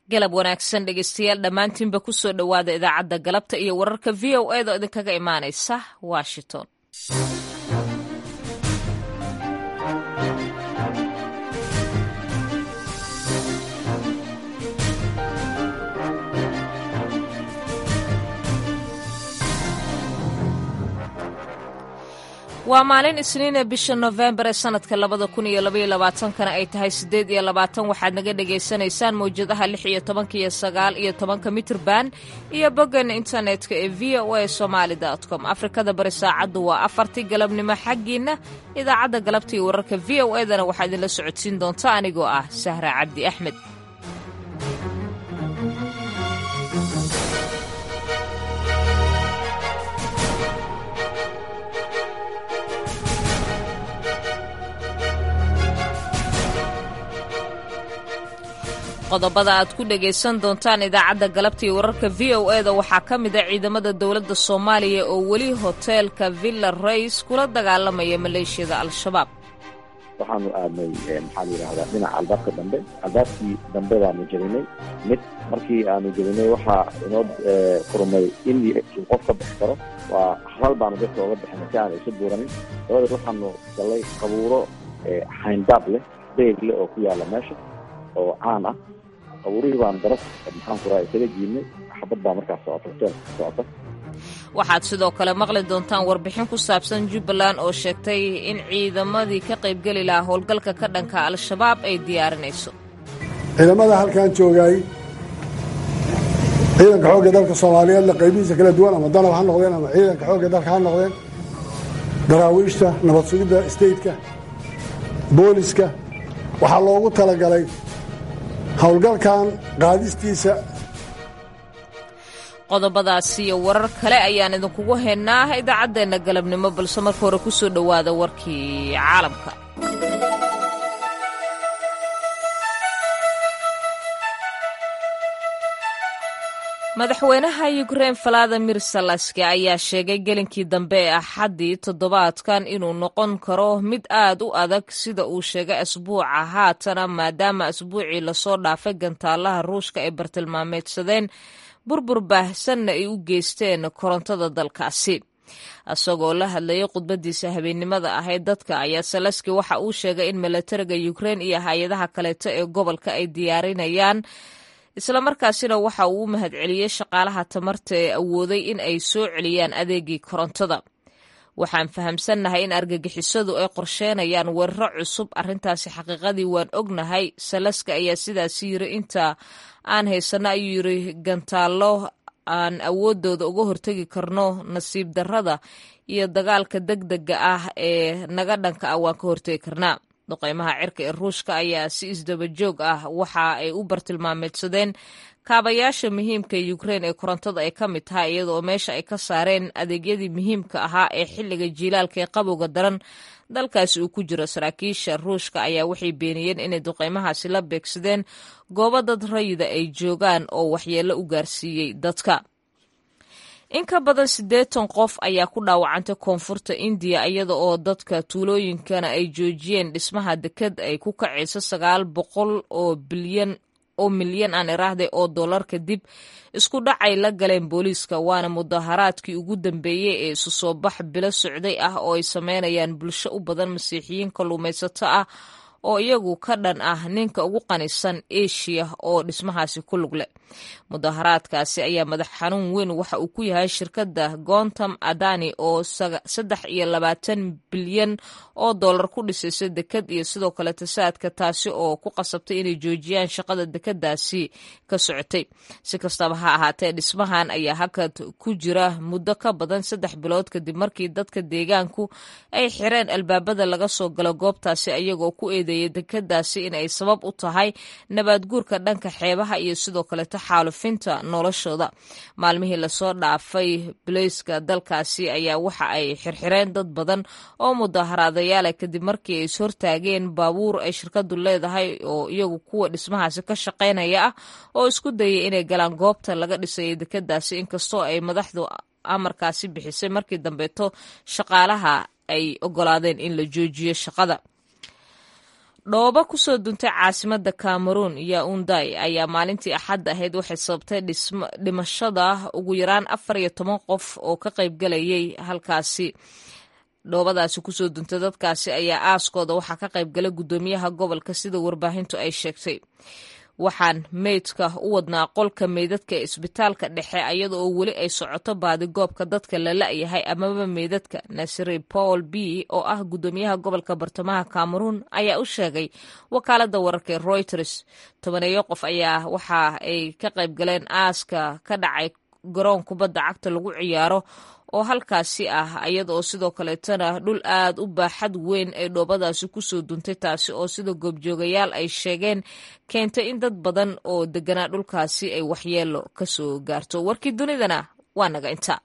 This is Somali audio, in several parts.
galab wanaagsan dhegeystayaal dhammaantiinba ku soo dhowaada idaacadda galabta iyo wararka v o eda oo idinkaga imaanaysa washington waa maalin isniine bisha nofembar ee sanadka labada kun iyo labaiyo labaatankana ay tahay siddeed iyo labaatan waxaad naga dhagaysanaysaan mawjadaha lix iyo tobanka iyo sagaal iyo tobanka mitrban iyo boggan internetka ee v o a somaali com afrikada bari saacaddu waa afartii galabnimo xaggiinna idaacadda galabta iyo wararka v o edana waxaa idinla socodsiin doonta anigoo ah sahra cabdi axmed qodobada aad ku dhagaysan doontaan idaacadda galabta iyo wararka v o eda waxaa ka mid a ciidamada dowladda soomaaliya oo weli hoteelka villa rays kula dagaalamaya maleeshiyada al-shabaab waxaanu aadnay maxaa la yidhahdaa dhinaca albaabka dambe albaabkii dambe baanu jebinay mid markii aanu jebinay waxaa inoo furmay in uu qof ka bixi karo waa hal baanu dadka oga bixinay si aanu isu buuranin dabadeed waxaanu gallay qabuuro xayndaab leh beeg leh oo ku yaalla meesha oo caan ah qabuurihii baan daras maxaan ku raha isaga jiidnay xabad baa markaas socota hoteelka ka socota waxaad sidoo kale maqli doontaan warbixin ku saabsan jubbaland oo sheegtay in ciidamadii ka qaybgeli lahaa howlgalka ka dhanka al-shabaab ay diyaarinayso ciidamada halkan joogay ciidanka xoogga dalka soomaaliyeedna qaybihiisa kala duwan ama danab ha noqdeen ama ciidanka xoogga dalka ha noqdeen daraawiishta nabad sugidda stateka booliska waxaa loogu talagalay howlgalkan qaadistiisa qodobadaasi iyo warar kale ayaan idinkugu haynaa idaacaddeenna galabnimo balse marka hore ku soo dhowaada warkii caalamka madaxweynaha yukrein valadimir salaski ayaa sheegay gelinkii dambe ee axaddii toddobaadkan inuu noqon karo mid aad u adag sida uu sheegay asbuuca haatana maadaama asbuucii lasoo dhaafay gantaalaha ruushka ay bartilmaameedsadeen burbur baahsanna ay u geysteen korontada dalkaasi isagoo la hadlayay khudbadiisa habeennimada ahayd dadka ayaa salaski waxa uu sheegay in milatariga yukrein iyo hay-adaha kaleeto ee gobolka ay diyaarinayaan islamarkaasina waxa uu u mahadceliyey shaqaalaha tamarta ee awooday in ay soo celiyaan adeegii korontada waxaan fahamsannahay in argagixisadu ay qorsheenayaan weeraro cusub arrintaasi xaqiiqadii waan ognahay salaska ayaa sidaasi yiri inta aan haysanno ayuu yiri gantaallo aan awoodooda uga hortegi karno nasiib darrada iyo dagaalka deg dega ah ee naga dhanka ah waan ka hortegi karnaa duqeymaha cirka ee ruushka ayaa si isdaba joog ah waxa ay u bartilmaameedsadeen kaabayaasha muhiimka ee yukrein ee korontada ay ka mid tahay iyadaoo meesha ay ka saareen adeegyadii muhiimka ahaa ee xilliga jiilaalka ee qabowga daran dalkaasi uu ku jiro saraakiisha ruushka ayaa waxay beeniyeen inay duqeymahaasi la beegsadeen goobo dad rayida ay joogaan oo waxyeello u gaarsiiyey dadka in ka badan siddeetan qof ayaa ku dhaawacantay koonfurta indiya iyada oo dadka tuulooyinkana ay joojiyeen dhismaha deked ay ku kacayso sagaal boqol oo bilyan oo milyan aan iraahday oo dollar kadib isku dhacay la galeen booliiska waana mudaharaadkii ugu dambeeyey ee isu soo bax bilo socday ah oo ay sameynayaan bulsho u badan masiixiyiin kalluumaysato ah oo iyagu ka dhan ah ninka ugu qanisan eshiya oo dhismahaasi ku lug leh mudaharaadkaasi ayaa madax xanuun weyn waxa uu ku yahay shirkadda gontam adani oo saddex iyo labaatan bilyan oo dollar ku dhisaysa deked iyo sidoo kale tasaadka taasi oo ku qasabtay inay joojiyaan shaqada dekedaasi ka socotay si kastaba ha ahaatee dhismahan ayaa hakad ku jira muddo ka badan saddex bilood kadib markii dadka deegaanku ay xireen albaabada laga soo galo goobtaasi ayagoo ku eedeeyay dekedaasi in ay sabab u tahay nabaadguurka dhanka xeebaha iyo sidoo kaleto xaalufinta noloshooda maalmihii lasoo dhaafay baleyska dalkaasi ayaa waxa ay xirxireen dad badan oo mudaharaadayaala kadib markii ay ishortaageen baabuur ay shirkadu leedahay oo iyagu kuwa dhismahaasi ka shaqaynaya ah oo isku dayay inay galaan goobta laga dhisayay dekedaasi inkastoo ay madaxdu amarkaasi bixisay markii dambeeto shaqaalaha ay ogolaadeen in la joojiyo shaqada dhoobo kusoo duntay caasimada cameroon yaunday ayaa maalintii axad ahayd waxay sababtay dhimashada ugu yaraan afar iyo toban qof oo ka qaybgalayay halkaasi dhoobadaasi kusoo duntay dadkaasi ayaa aaskooda waxaa ka qaybgalay guddoomiyaha gobolka sida warbaahintu ay sheegtay waxaan meydka u wadnaa qolka meydadka ee isbitaalka dhexe iyada oo weli ay socoto baadigoobka dadka la la-yahay amaba meydadka nasri paul b oo ah guddoomiyaha gobolka bartamaha cameroon ayaa u sheegay wakaalada wararka ee reuters tobaneeyo qof ayaa waxa ay ka qayb galeen aaska ka dhacay garoon kubadda cagta lagu ciyaaro oo halkaasi ah iyada oo sidoo kaleetana dhul aad u baaxad weyn ay dhoobadaasi kusoo duntay taasi oo sida goobjoogayaal ay sheegeen keentay in dad badan oo deganaa dhulkaasi ay waxyeelo kasoo gaarto warkii dunidana waa naga inta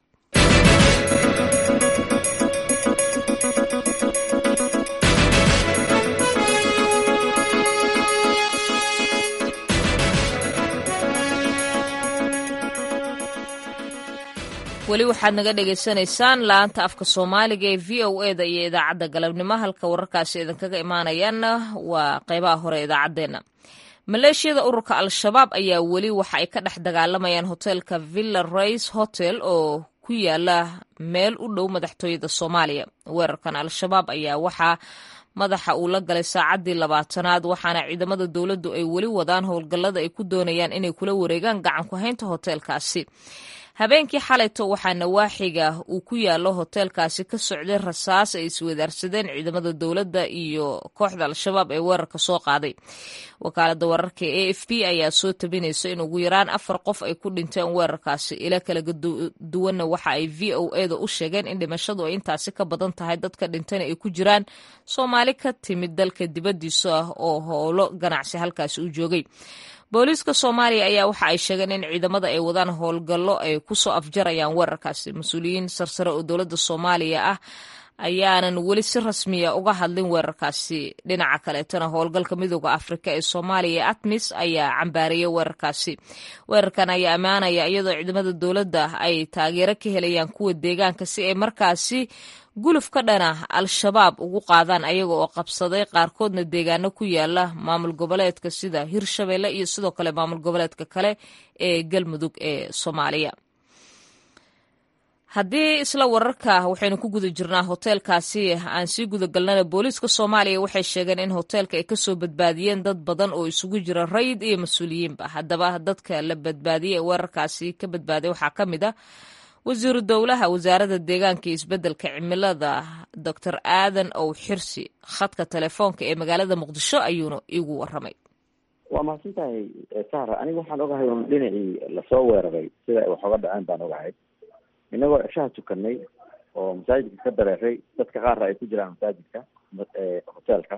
weli waxaad naga dhagaysanaysaan laanta afka soomaaliga ee v o e da iyo idaacadda galabnimo halka wararkaasi idinkaga imaanayaanna waa qeybaha hore idaacaddeenna maleeshiyada ururka al-shabaab ayaa weli waxa ay ka dhex dagaalamayaan hoteelka villa rays hotel oo ku yaala meel u dhow madaxtooyada soomaaliya weerarkan al-shabaab ayaa waxaa madaxa uu la galay saacaddii labaatanaad waxaana ciidamada dowladdu ay weli wadaan howlgallada ay ku doonayaan inay kula wareegaan gacan ku haynta hoteelkaasi habeenkii xalayto waxaa nawaaxiga uu ku yaalo hoteelkaasi ka socday rasaas ay iswadaarsadeen ciidamada dowladda iyo kooxda al-shabaab ee weerarka soo qaaday wakaalada wararka a f b ayaa soo tabinaysa in ugu yaraan afar qof ay ku dhinteen weerarkaasi ila kala duwanna waxa ay v o e da u sheegeen in dhimashadu ay intaasi ka badan tahay dadka dhintana ay ku jiraan soomaali ka timid dalka dibaddiisa ah oo howlo ganacsi halkaasi u joogay booliiska soomaaliya ayaa waxa ay sheegeen in ciidamada ay wadaan howlgallo ay kusoo afjarayaan weerarkaasi mas-uuliyiin sarsare oo dowladda soomaaliya ah ayaanan weli si rasmiya uga hadlin weerarkaasi dhinaca kaleetana howlgalka midooda afrika ee soomaaliya ee atmis ayaa cambaariyay weerarkaasi weerarkan ayaa ammaanaya iyadoo ciidamada dowladda ay taageero ka helayaan kuwa deegaanka si ay markaasi guluf ka dhana al-shabaab ugu qaadaan ayaga oo qabsaday qaarkoodna deegaano ku yaala maamul goboleedka sida hirshabeelle iyo sidoo kale maamul goboleedka kale ee galmudug ee soomaaliya haddii isla wararka waxaynu ku guda jirnaa hoteelkaasi aan sii gudagalnana booliiska soomaaliya waxay sheegeen in hoteelka ay kasoo badbaadiyeen dad badan oo isugu jira rayid iyo mas-uuliyiinba haddaba dadka la badbaadiyey ee weerarkaasi ka badbaaday waxaa ka mid a wasiiru dowlaha wasaaradda deegaanka iyo isbeddelka cimilada doctor aadan ow xirsi khadka telefoonka ee magaalada muqdisho ayuuna iigu waramay waa mahadsan tahay sahra aniga waxaan ogahay un dhinacii lasoo weeraray sida ay wax oga dhaceen baan ogahay inagoo ceshaha tukanay oo masaajidka ka dareeray dadka qaarna ay ku jiraan masaajidka hoteelka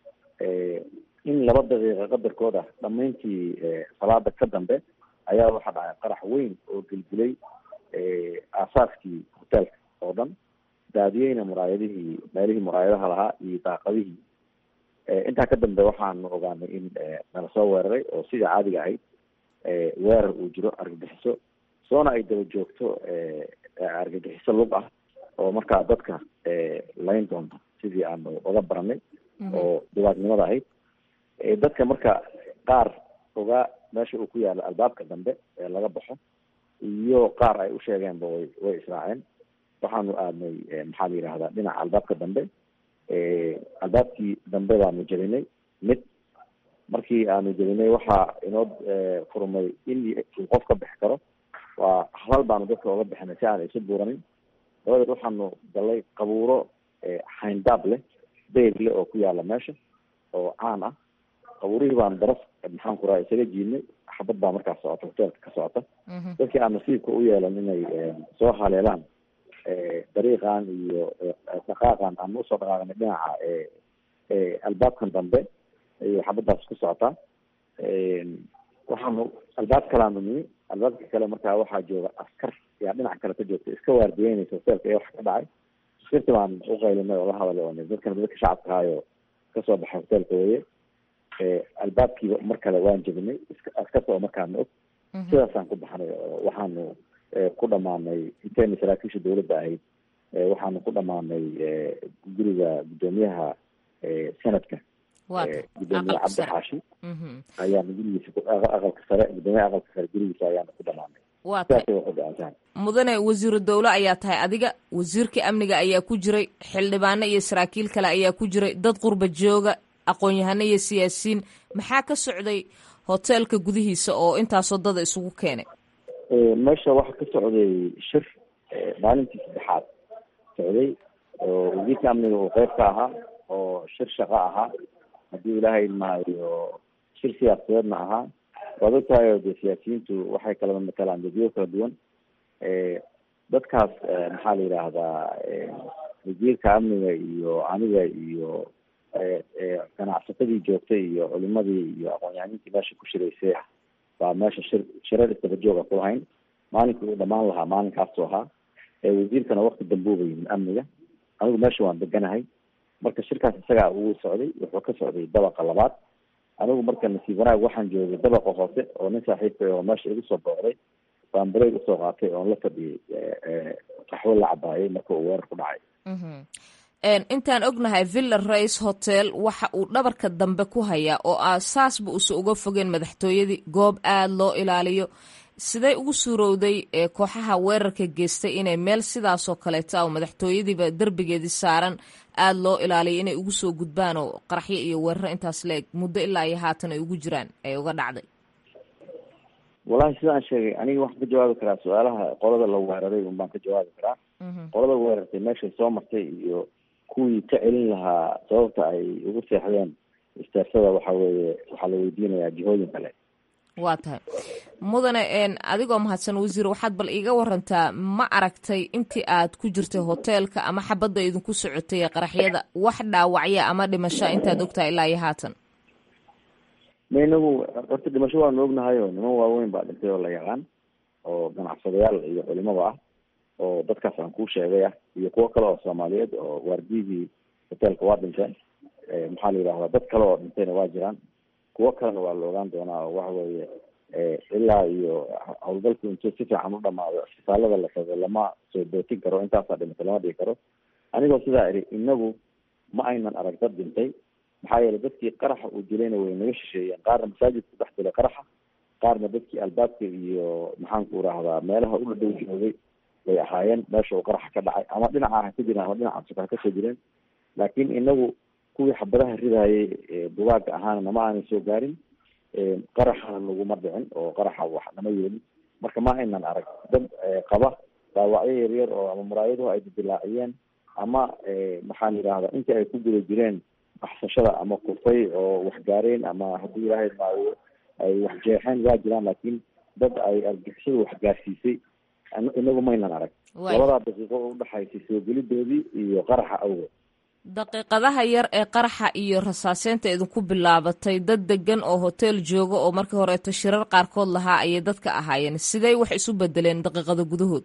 in laba daqiiqa qadarkooda dhamayntii salaada ka dambe ayaa waxaa dhacay qarax weyn oo gelgelay aasaaskii hoteelka oo dhan daadiyeyna muraayadihii meelihii muraayadaha lahaa iyo daaqadihii intaa ka dambe waxaanu ogaanay in nala soo weeraray oo sidii caadiga ahayd weerar uu jiro argagixiso soona ay daba joogto argagixiso lug ah oo markaa dadka layn doonta sidii aanu oga baranay oo dhibaatnimada ahayd dadka marka qaar ogaa meesha uu ku yaalo albaabka dambe ee laga baxo iyo qaar ay u sheegeenba way way israaceen waxaanu aadnay maxaa la yidhahdaa dhinaca albaabka dambe albaabkii dambe baanu jebinay mid markii aanu jebinay waxaa inoo furmay in uu qof ka bixi karo waa halal baanu dadka oga bixinay si aan isu buuranin dabadeed waxaanu galay qabuuro xayndaab leh beyr leh oo ku yaala meesha oo caan ah qabuurihii baanu daraf maxaan ku raha isaga jiidnay xabad baa markaas socota hoteelka ka socota dadkii aan nasiibka u yeelan inay soo haleelaan dariiqan iyo dhaqaaqan aan usoo dhaqaaqnay dhinaca albaabkan dambe iyo xabadaas ku socotaa waxaanu albaab kalaanu nimi albaabka kale markaa waxaa jooga askar yaa dhinac kale ka joogta iska waardiyeynaysa hoteelka ee wax ka dhacay askarti baan uqaylinay oo la hadalay oo dadkana dadka shacabka ahaayo kasoo baxay hoteelka weye albaabkiiba mar kale waan jebinay askarta oo markaana og sidaasaan ku baxnay oo waxaanu ku dhamaanay intayna saraakiisha dawladda ahayd waxaanu ku dhamaanay guriga guddoomiyaha senadka gudoomiye cabdi xaashi ayaana gurigiisa aqalka sare gudoomiyaha aqalka sare gurigiisa ayaana ku dhamaanay mudane wasiiru dowle ayaa tahay adiga wasiirka amniga ayaa ku jiray xildhibaano iyo saraakiil kale ayaa ku jiray dad qurba jooga aqoon-yahano iyo siyaasiyiin maxaa ka socday hoteelka gudihiisa oo intaasoo dada isugu keenay meesha waxaa ka socday shir maalintii saddexaad socday oo wasiirka amniga uu qeyb ka ahaa oo shir shaqo ahaa haddii ilaahay maayo shir siyaasadeedna ahaa waad ogtahay o dee siyaasiyiintu waxay kala matalaan dadyo kala duwan dadkaas maxaa la yidhaahdaa wasiirka amniga iyo aniga iyo ganacsatadii joogtay iyo culimadii iyo aqoon-yahaniintii meesha ku shiraysay baa meesha shir shirar isdabajooga ku lahayn maalinkii uu dhamaan lahaa maalinkaasu ahaa wasiirkana wakti dambuuba yimid amniga anigu meesha waan deganahay marka shirkaas isagaa uu socday wuxuu ka socday dabaqa labaad anigu marka nasiib wanaag waxaan joogay dabaqa hoose oo nin saaxiibka oo meesha igu soo booqday baan bareeg usoo qaatay oon la fadhiyay qaxwo la cabaayay marka uu weerar ku dhacay intaan ognahay villa race hotel waxa uu dhabarka dambe ku hayaa oo ah saasba uusa uga fogeen madaxtooyadii goob aada loo ilaaliyo sidee ugu suurowday kooxaha weerarka geystay inay meel sidaasoo kaleeta oo madaxtooyadiiba derbigeedii saaran aada loo ilaaliyo inay ugu soo gudbaan oo qaraxyo iyo weeraro intaas la-eg muddo ilaa iyo haatan ay ugu jiraan ay uga dhacday wallahi sidaan sheegay aniga waxaan ka jawaabi karaa su-aalaha qolada la weeraray un baan ka jawaabi karaa qolada weerartay meeshay soo martay iyo kuwii ka celin lahaa sababta ay ugu seexdeen istaarsada waxa weeye waxaa la weydiinayaa jihooyin kale waa tahay mudane adigoo mahadsan wasiir waxaad bal iiga warantaa ma aragtay intii aad ku jirtay hoteelka ama xabadda idinku socotay ee qaraxyada wax dhaawacya ama dhimasho intaad ogtahay ilaa iyo haatan ma inagu horta dhimasho waanu ognahay oo niman waaweyn baa dhintay oo la yaqaan oo ganacsadayaal iyo culimada ah oo dadkaas aan kuu sheegay ah iyo kuwo kale oo soomaaliyeed oo waardiyadii hoteelka waa dhinteen maxaa la yidhahdaa dad kale oo dhintayna waa jiraan kuwo kalena waa la ogaan doonaa oo waxa weeye ilaa iyo howlgalku intuu si fiican u dhamaado isbitaalada la tago lama soo bootin karo intaasaa dhimatay lama dhigi karo anigoo sidaa idhi inagu ma aynan arag dad dhintay maxaa yeelay dadkii qaraxa uu dilayna way naga shisheeyeen qaarna masaajidku dhex dilay qaraxa qaarna dadkii albaabka iyo maxaanku rahdaa meelaha u dhadhow joogay way ahaayeen meesha uu qaraxa ka dhacay ama dhinaca ha ka jireen ama dhinaca suka ha kasoo jireen laakiin inagu kuwii xabadaha ridaayay bugaaga ahaana nama aanay soo gaarin qaraxana naguma dhicin oo qaraxa wax nama yeelin marka ma aynan arag dad qaba dhaawacyo yaryar oo ama muraayaduhu ay didilaaciyeen ama maxaa la yidhahda intii ay ku guda jireen baxsashada ama kufay oo wax gaareen ama haddii ilaahay maayo ay wax jeexeen waa jiraan laakiin dad ay argixisadu wax gaarsiisay inagu maynan arag labadaa daqiiqo oo udhexaysay soo gelidoodii iyo qaraxa awgeed daqiiqadaha yar ee qaraxa iyo rasaaseynta idinku bilaabatay dad degan oo hotel jooga oo markii horeeto shirar qaarkood lahaa ayay dadka ahaayeen sidey wax isu bedeleen daqiiqada gudahood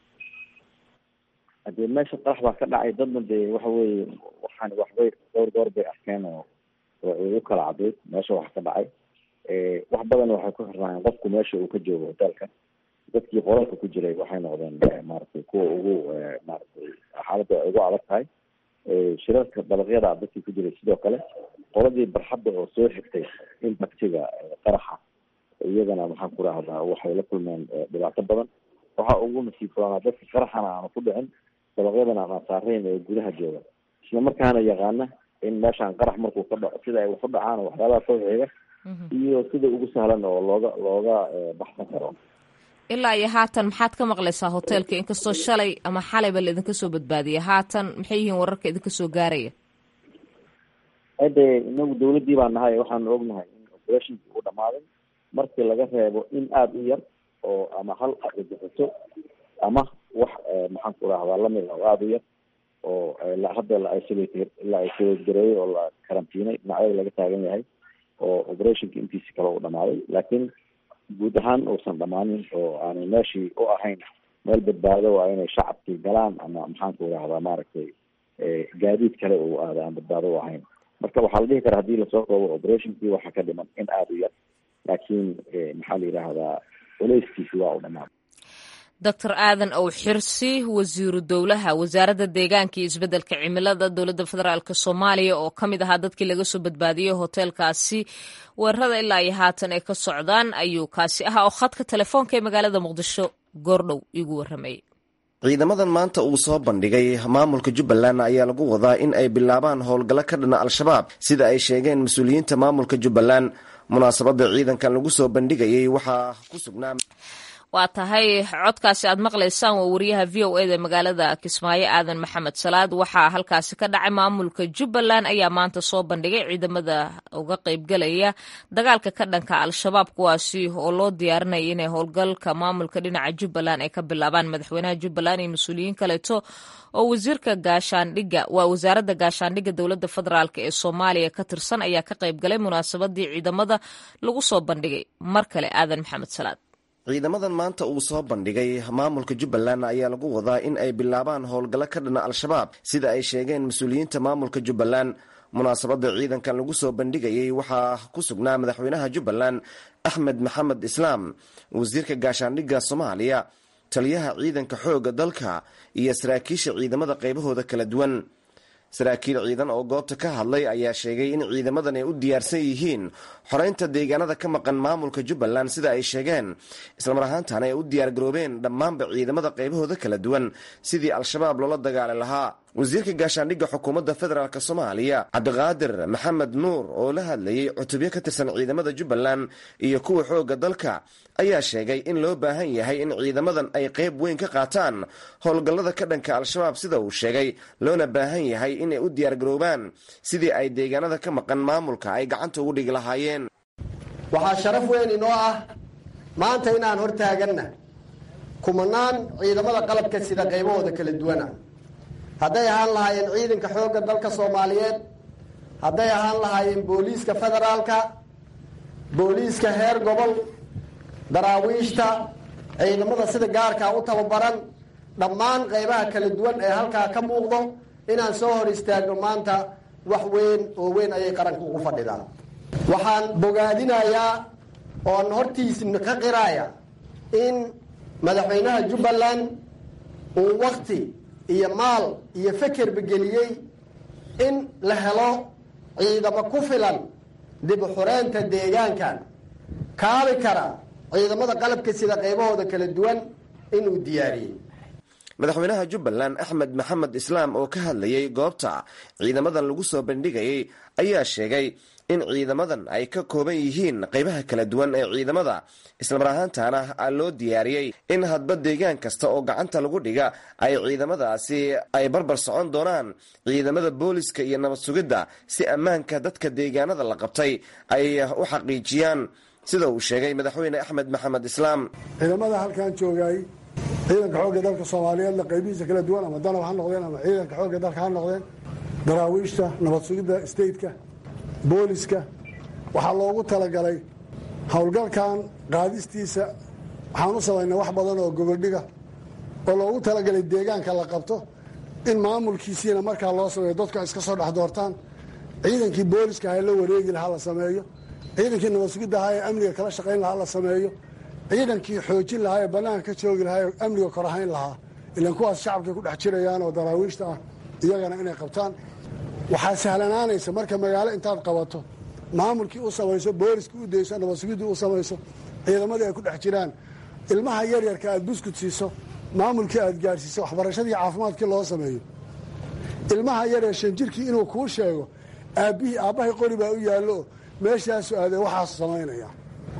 hadee meesha qarax baa ka dhacay dadna dee waxa weeye waxaan waxbay dhowr goor bay arkeen oo ugu kala cadayd meesha wax ka dhacay wax badan waxay ku xirnaayeen qofku meesha uu ka joogo hotelka dadkii qolalka ku jiray waxay noqdeen maaragtay kuwa ugu maaragtay xaaladda ay ugu adag tahay shirarka dabaqyada dadkii ku jiray sidoo kale qoladii barxadda oo soo xigtay impactiga qaraxa iyagana maxaan ku rahdaa waxay la kulmeen dhibaato badan waxaa ugu nasiib badanaa dadka qaraxana aanu ku dhicin dabaqyadana aan saarayn ee gudaha jooga isla markaana yaqaana in meeshaan qarax markuu ka dhaco sida ay wax u dhacaan waxyaabaha soo xiga iyo sida ugu sahlan oo looga looga baxsan karo ilaa iyo haatan maxaad ka maqlaysaa hoteelka inkastoo shalay ama xalayba la idinka soo badbaadiyay haatan maxay yihiin wararka idinka soo gaaraya hade inagu dawladdii baa nahay waxaanu ognahay in operationkii uu dhamaaday markii laga reebo in aada u yar oo ama hal argagixiso ama wax maxaan ku rahdaa lamid ah oo aada u yar oo hadda la isolate la isolate gareeyey oo la karantiinay dhinacyada laga taagan yahay oo operationka intiisi kale uu dhamaaday laakiin guud ahaan uusan dhamaanin oo aanay meeshii u ahayn meel badbaado waa inay shacabkii galaan ama maxaanku rahdaa maaragtay gaadiid kale uu aada aan badbaado u ahayn marka waxaa la dhihi karaa hadii lasoo koobo operationkii waxaa ka dhiman in aada u yar laakiin maxaa la yidhaahdaa culeyskiisi waa u dhamaaday doctor aadan ow xirsi wasiiru dowlaha wasaaradda deegaanka iyo isbeddelka cimilada dowladda federaalk soomaaliya oo ka mid ahaa dadkii laga soo badbaadiyey hoteelkaasi weerarada ilaa iyo haatan ay ka socdaan ayuu kaasi ahaa oo khadka telefoonka ee magaalada muqdisho goordhow igu warramayay ciidamadan maanta uu soo bandhigay maamulka jubbaland ayaa lagu wadaa in ay bilaabaan howlgallo ka dhana al-shabaab sida ay sheegeen mas-uuliyiinta maamulka jubbaland munaasabadda ciidankan lagu soo bandhigayay waxaa ku sugnaa waa tahay codkaasi aad maqlaysaan waa wariyaha v o eda magaalada kismaayo aadan maxamed salaad waxaa halkaasi ka dhacay maamulka jubbaland ayaa maanta soo bandhigay ciidamada uga qaybgalaya dagaalka ka dhanka al-shabaab kuwaasi oo loo diyaarinaya inay howlgalka maamulka dhinaca jubbaland ay ka bilaabaan madaxweynaha jubbaland iyo mas-uuliyiin kaleeto oo wasiirka gaashaandhigga waa wasaaradda gaashaandhigga dowladda federaalk ee soomaaliya ka tirsan ayaa ka qaybgalay munaasabadii ciidamada lagu soo bandhigay mar kale aadan maxamed salaad ciidamadan maanta uu soo bandhigay maamulka jubbaland ayaa lagu wadaa in ay bilaabaan howlgallo ka dhana al-shabaab sida ay sheegeen mas-uuliyiinta maamulka jubbaland munaasabadda ciidankan lagu soo bandhigayay waxaa ku sugnaa madaxweynaha jubbaland axmed maxamed islaam wasiirka gaashaandhigga soomaaliya taliyaha ciidanka xoogga dalka iyo saraakiisha ciidamada qaybahooda kala duwan saraakiil ciidan oo goobta ka hadlay ayaa sheegay in ciidamadan ay u diyaarsan yihiin xoreynta deegaanada ka maqan maamulka jubbaland sida ay sheegeen islamar ahaantana ay u diyaargaroobeen dhammaanba ciidamada qaybahooda kala duwan sidii al-shabaab loola dagaali lahaa wasiirka gaashaandhigga xukuumadda federaalk soomaaliya cabdiqaadir maxamed nuur oo la hadlayay cutubyo ka tirsan ciidamada jubbaland iyo kuwa xoogga dalka ayaa sheegay in loo baahan yahay in ciidamadan ay qayb weyn ka qaataan howlgallada ka dhanka al-shabaab sida uu sheegay loona baahan yahay inay u diyaargaroobaan sidii ay deegaanada ka maqan maamulka ay gacanta ugu dhigi lahaayeen waxaa sharaf weyn inoo ah maanta inaan hor taaganna kumanaan ciidamada qalabka sida qaybahooda kala duwana hadday ahaan lahaayeen ciidanka xoogga dalka soomaaliyeed hadday ahaan lahaayeen booliiska federaalka booliiska heer gobol daraawiishta ciidamada sida gaarkaa u tababaran dhammaan qaybaha kala duwan ee halkaa ka muuqdo inaan soo hor istaagno maanta wax weyn oo weyn ayay qaranka ugu fadhidaan waxaan bogaadinayaa oon hortiisna ka qiraaya in madaxweynaha jubbaland uu wakti iyo maal iyo fekerba geliyey in la helo ciidamo ku filan dib u xureynta deegaankan kaabi kara ciidamada qalabka sida qaybahooda kala duwan inuu diyaariyey madaxweynaha jubbaland axmed maxamed islaam oo ka hadlayay goobta ciidamadan lagu soo bandhigayay ayaa sheegay in ciidamadan ay ka kooban yihiin qaybaha kala duwan ee ciidamada islamar ahaantana loo diyaariyey in hadba deegaan kasta oo gacanta lagu dhiga ay ciidamadaasi ay barbar socon doonaan ciidamada booliska iyo nabad sugidda si ammaanka dadka deegaanada la qabtay ay u xaqiijiyaan sida uu sheegay madaxweyne axmed maxamed islaam ciidamada halkan joogay ciidanka xoogga dalka soomaaliyeedna qaybihiisa kala duwan ama danab ha noqdeen ama ciidanka xoogga dalka ha noqdeen daraawiishta nabad sugidda stateka booliska waxaa loogu talagalay howlgalkan qaadistiisa waxaan u samaynay wax badan oo goboldhiga oo loogu talagalay deegaanka la qabto in maamulkiisiina markaa loo sameeyo dadku ay iska soo dhex doortaan ciidankii booliska ha la wareegi lahaa la sameeyo ciidankii nabad sugidda ahaa ee amniga kala shaqayn lahaa la sameeyo ciidankii xoojin lahaa ee bannaanka ka joogi lahaa ee amniga korahayn lahaa ilan kuwaas shacabkay ku dhex jirayaan oo daraawiishta ah iyagana inay qabtaan waxaa sahlanaanaysa marka magaalo intaad qabato maamulkii u samayso booliskii u dayso nabad sugiddii u samayso ciidamadii ay ku dhex jiraan ilmaha yaryarka aad buskut siiso maamulkii aad gaadhsiiso waxbarashadii caafimaadkii loo sameeyo ilmaha yaryar shan jirkii inuu kuu sheego aabbihii aabbahay qori baa u yaallo meeshaasu aadee waxaasu samaynaya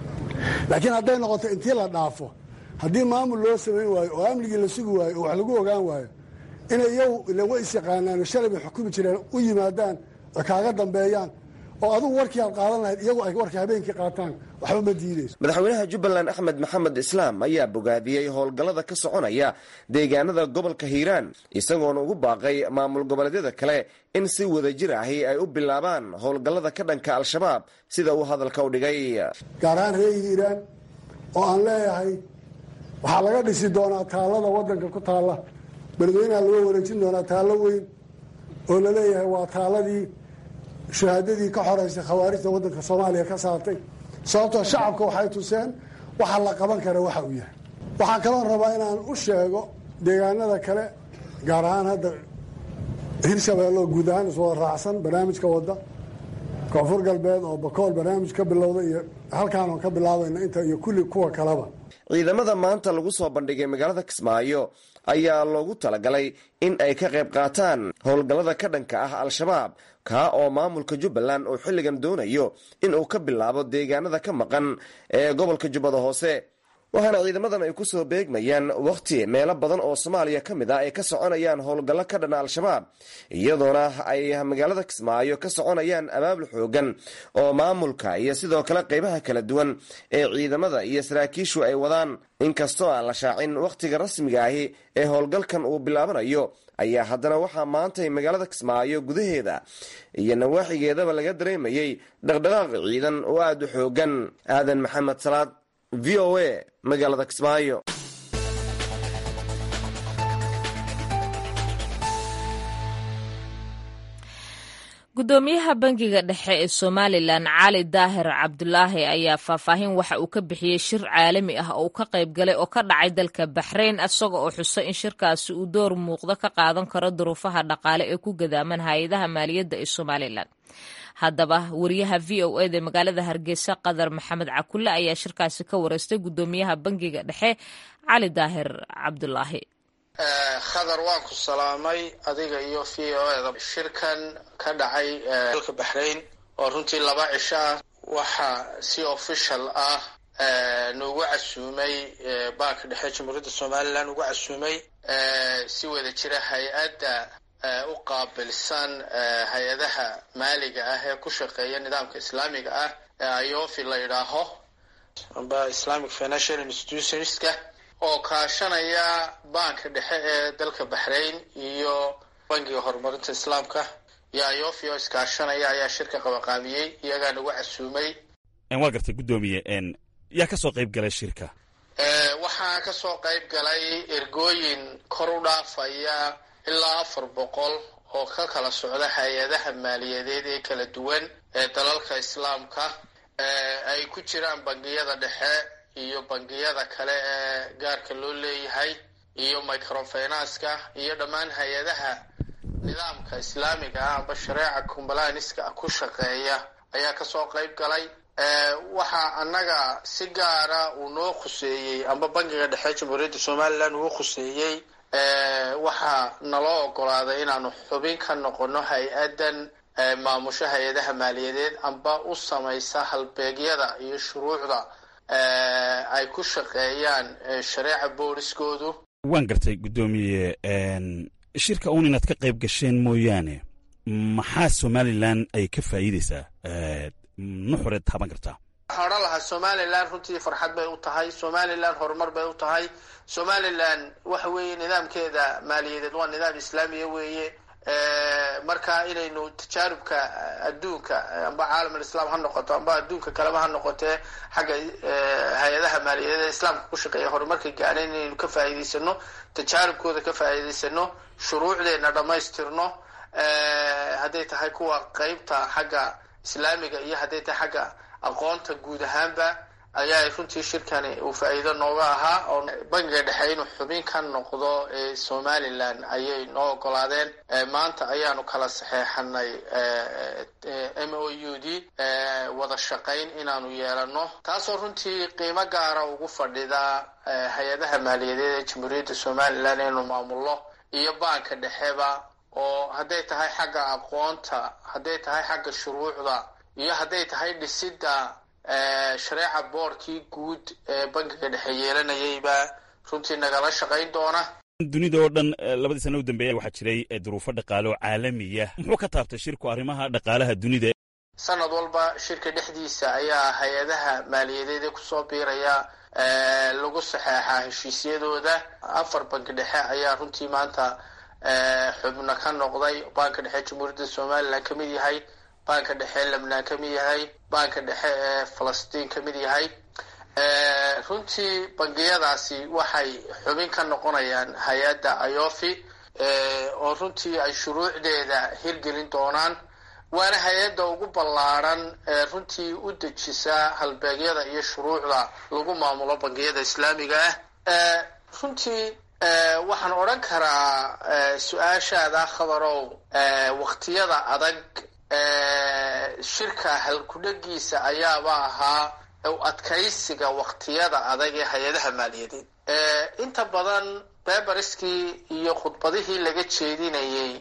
laakiin hadday noqoto intii la dhaafo haddii maamul loo samayn waayo oo amnigii la sugi waayo oo wax lagu ogaan waayo inay iyagu ila way is yaqaanaan shalay bay xukumi jireen u yimaadaan oo kaaga dambeeyaan oo adugu warkii aad qaadan lahayd iyagu ay warka habeenkii qaataan waxba ma diidayso madaxweynaha jubbaland axmed maxamed islaam ayaa bogaadiyey howlgallada ka soconaya deegaanada gobolka hiiraan isagoona ugu baaqay maamul goboleedyada kale in si wadajir ahi ay u bilaabaan howlgallada ka dhanka al-shabaab sida uu hadalka u dhigay gaar ahaan reer hiiraan oo aan leeyahay waxaa laga dhisi doonaa taallada waddanka ku taalla beledweynaha laga wareejin doonaa taallo weyn oo laleeyahay waa taaladii shahaadadii ka xoreysay khawaarijta waddanka soomaaliya ka saartay sababtoo shacabka waxay tuseen waxa la qaban kara waxa uu yahay waxaa kaloo rabaa inaan u sheego deegaanada kale gaar ahaan hadda hirshabeelle oo guud ahaan iswada raacsan barnaamijka wadda koonfur galbeed oo bakool barnaamij ka bilowda iyo halkaan oon ka bilaabayna inta iyo kulli kuwa kaleba ciidamada maanta lagu soo bandhigay magaalada kismaayo ayaa loogu talagalay in ay ka qayb qaataan howlgallada ka dhanka ah al-shabaab kaa oo maamulka jubbaland uu xilligan doonayo in uu ka bilaabo deegaanada ka maqan ee gobolka jubbada hoose waxaana ciidamadan ay ku soo beegmayaan wakhti meelo badan oo soomaaliya ka mid ah ay ka soconayaan howlgallo ka dhana al-shabaab iyadoona ay magaalada kismaayo ka soconayaan abaabul xoogan oo maamulka iyo sidoo kale qeybaha kala duwan ee ciidamada iyo saraakiishu ay wadaan inkastoo aan la shaacin wakhtiga rasmiga ahi ee howlgalkan uu bilaabanayo ayaa haddana waxaa maantay magaalada kismaayo gudaheeda iyo nawaaxigeedaba laga dareemayey dhaqdhaqaaq ciidan oo aada u xoogan aadan maxamed salaad v o a magaalada kismaayo gudoomiyaha bangiga dhexe ee somalilan cali daahir cabdulaahi ayaa faahfaahin waxa uu ka bixiyey shir caalami ah oo uu ka qayb galay oo ka dhacay dalka baxrayn isaga oo xusay in shirkaasi uu door muuqda ka qaadan karo duruufaha dhaqaale ee ku gadaaman hay-adaha maaliyadda ee somalilan haddaba wariyaha v o eda magaalada hargeysa qadar maxamed cakulle ayaa shirkaasi ka wareystay gudoomiyaha bangiga dhexe cali daahir cabdulaahi khadar waan ku salaamay adiga iyo v o eda shirkan ka dhacay dalka baxrayn oo runtii laba cisho ah waxaa si official ah noogu casuumay banka dhexe jamhuuriyadda somalilan ugu casuumay si wada jira hay-adda u qaabilsan hay-adaha maaliga ah ee ku shaqeeya nidaamka islaamiga ah ee ayofi la yidhaaho amba islamic financial institutionska oo kaashanaya banka dhexe ee dalka baxrayn iyo bangiga horumarinta islaamka iyo ayofi oo iskaashanaya ayaa shirka qabaqaamiyey iyagaa nagu casuumay waa gartay guddoomiye yaa ka soo qayb galay shirka waxaa ka soo qayb galay ergooyin kor u dhaafaya ilaa afar boqol oo ka kala socda hay-adaha maaliyadeed ee kala duwan ee dalalka islaamka ay ku jiraan bangiyada dhexe iyo bangiyada kale ee gaarka loo leeyahay iyo microfinanska iyo dhammaan hay-adaha nidaamka islaamiga ah amba shareeca combalaniska ku shaqeeya ayaa kasoo qayb galay waxaa annaga si gaara uu noo khuseeyey amba bangiga dhexe jamhuuriyadda somalilan uu khuseeyey waxaa naloo ogolaaday inaanu xubin ka noqono hay-addan maamusho hay-adaha maaliyadeed amba u samaysa halbeegyada iyo shuruucda ay ku shaqeeyaan shareeca booliskoodu waan gartay guddoomiye shirka uun inaad ka qayb gasheen mooyaane maxaa somalilan ay ka faa'iideysaa nuxureed taaban kartaa waxaan odhan lahaa somalilan runtii farxad bay u tahay somalilan horumar bay u tahay somalilan waxa weeye nidaamkeeda maaliyadeed waa nidaam islaamiya weeye marka inaynu tajaarubka adduunka amba caalam alislaam ha noqoto amba adduunka kaleba ha noqotee xagga hay-adaha maaliyadeed ee islaamka ku shaqeeya horumarka gaadhayn inaynu ka faa'iidaysano tajaarubkooda ka faa'iidaysano shuruucdeena dhammaystirno hadday tahay kuwa qeybta xagga islaamiga iyo hadday tahay xagga aqoonta guud ahaanba ayaa runtii shirkani uu faa'iido nooga ahaa oo bangiga dhexe inuu xubin ka noqdo ee somalilan ayay noo ogolaadeen maanta ayaanu kala saxeexanay m o u d wada shaqayn inaanu yeelano taasoo runtii qiimo gaara ugu fadhida hay-adaha maaliyadeed ee jamhuuriyadda somalilan inuu maamulno iyo banka dhexeba oo hadday tahay xagga aqoonta hadday tahay xagga shuruucda iyo hadday tahay dhisidda shareeca boorkii guud ee bankiga dhexe yeelanayayba runtii nagala shaqayn doona dunida oo dhan labadii sana u dambeeya waxaa jiray duruufo dhaqaale oo caalamiya muxuu ka taabtay shirku arrimaha dhaqaalaha dunida sanad walba shirka dhexdiisa ayaa hay-adaha maaliyadeed ee kusoo biiraya lagu saxeexaa heshiisyadooda afar banki dhexe ayaa runtii maanta xubno ka noqday banka dhexe jamhuuriyadda somalilan ka mid yahay banka dhexe lebnaan ka mid yahay banka dhexe ee falastiin ka mid yahay runtii bangiyadaasi waxay xubin ka noqonayaan hay-adda ayofi oo runtii ay shuruucdeeda hirgelin doonaan waana hay-adda ugu ballaaran ee runtii u dejisa halbeegyada iyo shuruucda lagu maamulo bangiyada islaamiga ah runtii waxaan odhan karaa su-aashaada khabarow waktiyada adag shirka halkudhegiisa ayaaba ahaa adkaysiga waktiyada adag ee hay-adaha maaliyadeed inta badan beberiskii iyo khudbadihii laga jeedinayay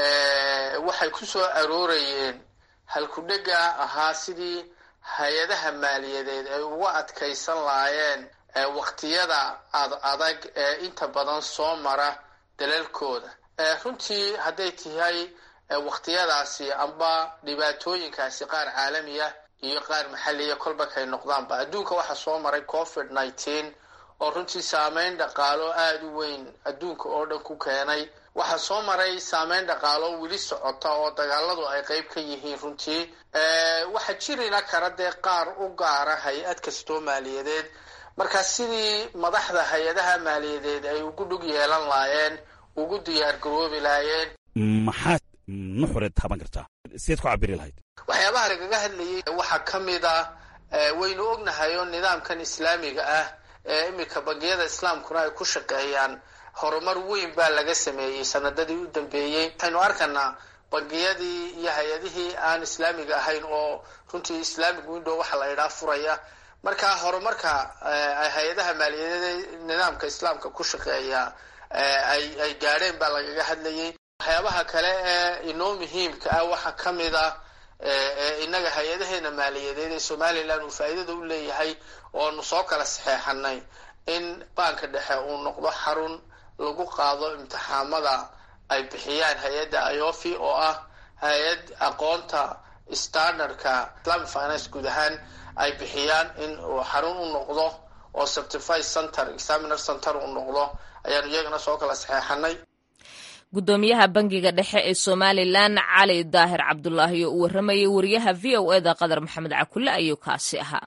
waxay ku soo aroorayeen halkudhega ahaa sidii hay-adaha maaliyadeed ay uga adkaysan laayeen waktiyada ad adag ee inta badan soo mara dalalkooda runtii hadday tahay waktiyadaasi amba dhibaatooyinkaasi qaar caalamiya iyo qaar maxaliya kolbakay noqdaanba adduunka waxaa soo maray covid nineteen oo runtii saameyn dhaqaalo aada u weyn adduunka oo dhan ku keenay waxaa soo maray saameyn dhaqaalo weli socota oo dagaaladu ay qeyb ka yihiin runtii waxaa jirina kara dee qaar u gaara hay-ad kastoo maaliyadeed marka sidii madaxda hay-adaha maaliyadeed ay ugu dhug yeelan laayeen ugu diyaar garoobi laayeen maxaad nuxureed taaban kartaa sideed ku cabiri lahayd waxyaabaha lagaga hadlayay waxaa ka mid ah waynu ognahay oo nidaamkan islaamiga ah ee iminka bangiyada islaamkuna ay ku shaqeeyaan horumar weyn baa laga sameeyey sanadadii u dambeeyey waxaynu arkanaa bangiyadii iyo hay-adihii aan islaamiga ahayn oo runtii islamic window waxa la idhaa furaya marka horumarka ay hay-adaha maaliyadeed nidaamka islaamka ku shaqeeya ay ay gaadheen baa lagaga hadlayay waxyaabaha kale ee inoo muhiimka ah waxaa ka mid ah inaga hay-adaheena maaliyadeed ee somalilan uu faa'iidada u leeyahay oonu soo kala saxeexanay in baanka dhexe uu noqdo xarun lagu qaado imtixaamada ay bixiyaan hay-adda iofi oo ah hay-ad aqoonta standardka islamic finance guud ahaan ay bixiyaan in uu xarun u noqdo oo certified center examiner center uu noqdo ayaanu iyagana soo kala saxeexanay guddoomiyaha bangiga dhexe ee somalilan cali daahir cabdulaahi oo uu warramayay wariyaha v o eda qadar maxamed cakulle ayuu kaasi ahaa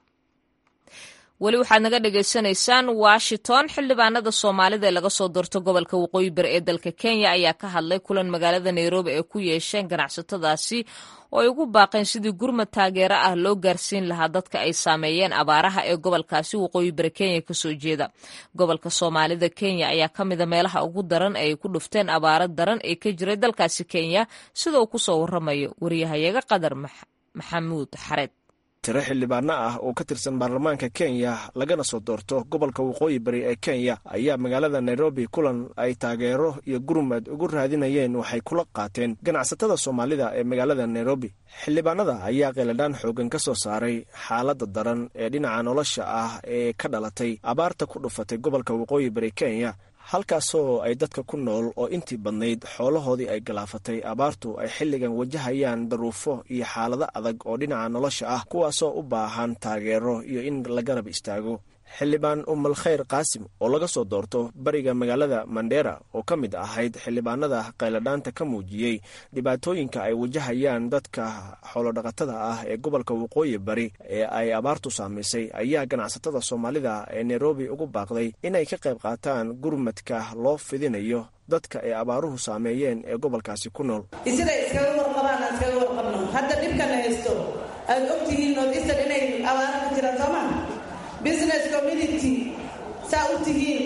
weli waxaad naga dhagaysanaysaan washington xildhibaanada soomaalida ee laga soo doorto gobolka waqooyi bari ee dalka kenya ayaa ka hadlay kulan magaalada nairobi ay ku yeesheen ganacsatadaasi oo ay ugu baaqeen sidii gurmad taageero ah loo gaarsiin lahaa dadka ay saameeyeen abaaraha ee gobolkaasi waqooyi bari kenya kasoo jeeda gobolka soomaalida kenya ayaa ka mida meelaha ugu daran ee ay ku dhufteen abaaro daran ee ka jiray dalkaasi kenya sida uu kusoo waramayo wariyahayaga qadar maxamuud xareed tiro xildhibaano ah oo ka tirsan baarlamaanka kenya lagana soo doorto gobolka waqooyi bari ee kenya ayaa magaalada nairobi kulan ay taageero iyo gurmad ugu raadinayeen waxay kula qaateen ganacsatada soomaalida ee magaalada nairobi xildhibaanada ayaa qeeladhaan xoogan ka soo saaray xaaladda daran ee dhinaca nolosha ah ee ka dhalatay abaarta ku dhufatay gobolka waqooyi bari kenya halkaasoo ay dadka ku nool oo intii badnayd xoolahoodii ay galaafatay abaartu ay xilligan wajahayaan daruufo iyo xaalado adag oo dhinaca nolosha ah kuwaasoo u baahan taageero iyo in la garab istaago xildhibaan umal khayr qaasim oo laga soo doorto bariga magaalada mandera oo ka mid ahayd xildhibaanada qayladhaanta ka muujiyey dhibaatooyinka ay wajahayaan dadka xoolodhaqatada ah ee gobolka waqooyi bari ee ay abaartu saamaysay ayaa ganacsatada soomaalida ee nairobi ugu baaqday inay ka qayb qaataan gurmadka loo fidinayo dadka ay abaaruhu saameeyeen ee gobolkaasi ku nool siday iskaga warqabaan aan iskaga warqabno hadda dhibkana haysto aad ogtihiin northeastern inay abaaro ka jiraan soo maa business community saa u tihiin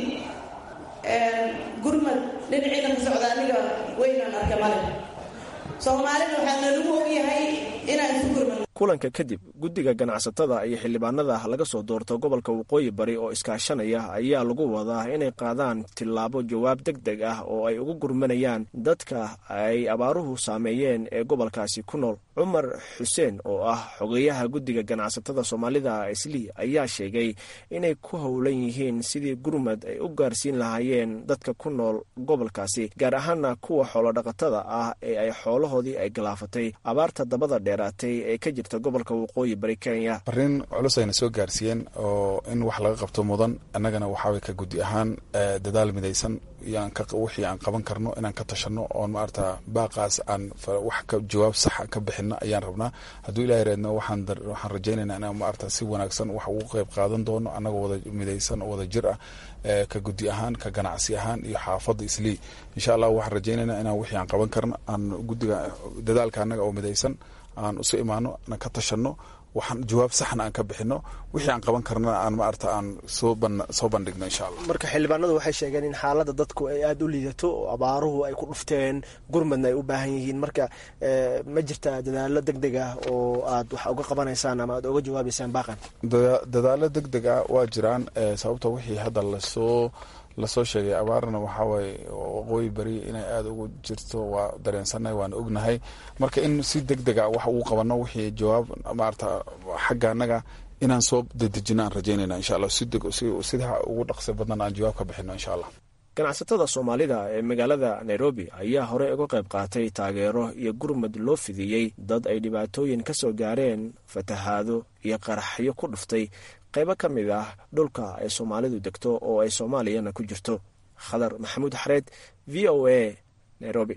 gurmad dhinaciina ka socda aniga weynaan arka male soomaalina waxaa nalagu ogyahay inaan isu gurmad kulanka kadib guddiga ganacsatada iyo xildhibaanada laga soo doorto gobolka waqooyi bari oo iskaashanaya ayaa lagu wadaa inay qaadaan tillaabo jawaab deg deg ah oo ay ugu gurmanayaan dadka ay abaaruhu saameeyeen ee gobolkaasi ku nool cumar xuseen oo ah xogeyaha guddiga ganacsatada soomaalida islii ayaa sheegay inay ku howlan yihiin sidii gurmad ay u gaarsiin lahaayeen dadka ku nool gobolkaasi gaar ahaana kuwa xoolodhaqatada ah ee ay xoolahoodii ay galaafatay abaarta dabada dheeraatay ee ka jirta gobolka waqooyi bari kenya fariin culus ayna soo gaarsiiyeen oo in wax laga qabto mudan annagana waxaaway ka guddi ahaan dadaal midaysan wixii aan qaban karno inaan ka tashano oon maarata baaqaas aan wax ka jawaab saxa ka bixino ayaan rabnaa hadduu ilahay reedno waxaan rajaynayna inaan maarata si wanaagsan wax ugu qeyb qaadan doono annagoo wada midaysan oo wada jir ah ka guddi ahaan ka ganacsi ahaan iyo xaafadda islii insha allah waxaan rajaynayna inaan wixii aan qaban karno aan guddiga dadaalka annaga oo midaysan aan isu imaano aan ka tashano waxaan jawaab saxna aan ka bixino wixii aan qaban karnana aan maarata aan soo soo bandhigno insha allah marka xildhibaanadu waxay sheegeen in xaaladda dadku ay aada u liidato oo abaaruhu ay ku dhufteen gurmadna ay u baahan yihiin marka ma jirtaa dadaalo deg deg ah oo aad wax uga qabanaysaan ama aad uga jawaabaysaan baaqan dadaalo deg deg ah waa jiraan sababto wixii hadda lasoo lasoo sheegay abaarna waxaa waaye waqooyi beri inay aada ugu jirto waa dareensannahay waana ognahay marka in si deg deg a wax ugu qabano wixii jawaab maarata xagga annaga inaan soo dedejino aan rajaynayna insha allah sida ugu dhaqsi badnan aan jawaab ka bixino insha allah ganacsatada soomaalida ee magaalada nairobi ayaa horey uga qayb qaatay taageero iyo gurmad loo fidiyey dad ay dhibaatooyin ka soo gaareen fatahaado iyo qaraxyo ku dhuftay qaybo ka mid ah dhulka ay soomaalidu degto oo ay soomaaliyana ku jirto khadar maxamuud xareed v o a nairobi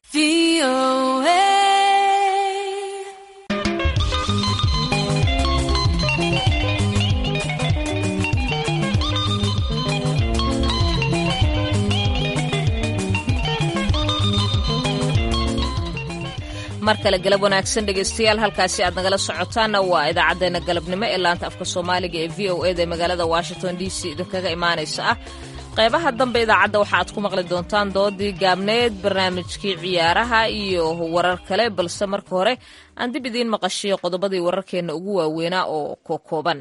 mar kale galab wanaagsan dhegaystayaal halkaasi aad nagala socotaanna waa idaacaddeenna galabnimo ee laanta afka soomaaliga ee v o eda ee magaalada washington d c idinkaga imaanaysa ah qaybaha dambe idaacadda waxa aad ku maqli doontaan doodii gaabneed barnaamijkii ciyaaraha iyo warar kale balse marka hore aan dib idiin maqashiyo qodobadii wararkeenna ugu waaweynaa oo kokooban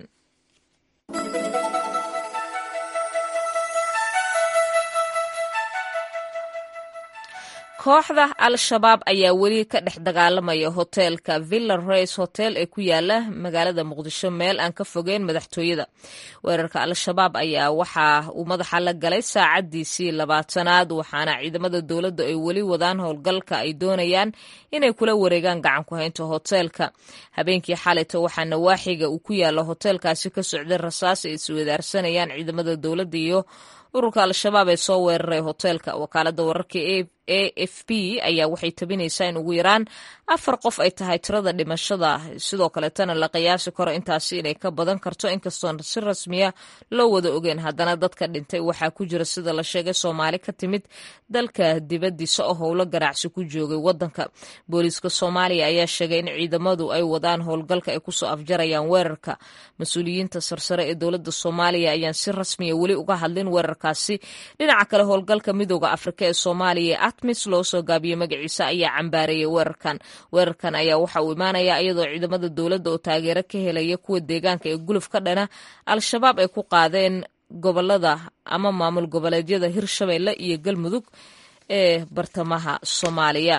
kooxda al-shabaab ayaa weli ka dhex dagaalamaya hoteelka villa race hotel ee ku yaala magaalada muqdisho meel aan ka fogeyn madaxtooyada weerarka al-shabaab ayaa waxa uu madaxa la galay saacadiisii labaatanaad waxaana ciidamada dowladda ay weli wadaan howlgalka ay doonayaan inay kula wareegaan gacan ku haynta hoteelka habeenkii xalayta waxaa nawaaxiga uu ku yaala hoteelkaasi ka socday rasaas ay iswadaarsanayaan ciidamada dowladda iyo ururka al-shabaab ee soo weeraray hoteelka wakaalada wararka a f p ayaa waxay tabinaysaa in ugu yaraan afar qof ay tahay tirada dhimashada sidoo kaleetana la qiyaasi karo intaasi inay ka badan karto inkastoon si rasmiya loo wada ogeen haddana dadka dhintay waxaa ku jira sida la sheegay soomaali ka timid dalka dibadiisa oo howlo ganacsi ku joogay wadanka booliiska soomaaliya ayaa sheegay in ciidamadu ay wadaan howlgalka ay kusoo afjarayaan weerarka mas-uuliyiinta sarsare ee dowlada soomaaliya ayaan si rasmiya weli uga hadlin weerarkaasi dhinaca kale howlgalka midooda afrika ee soomaaliya atmis loo soo gaabiyey magaciisa ayaa cambaareeyay weerarkan weerarkan ayaa waxa uu imaanayaa iyadoo ciidamada dowladda oo taageero ka helaya kuwa deegaanka ee guluf ka dhana al-shabaab ay ku qaadeen gobolada ama maamul goboleedyada hirshabeelle iyo galmudug ee bartamaha soomaaliya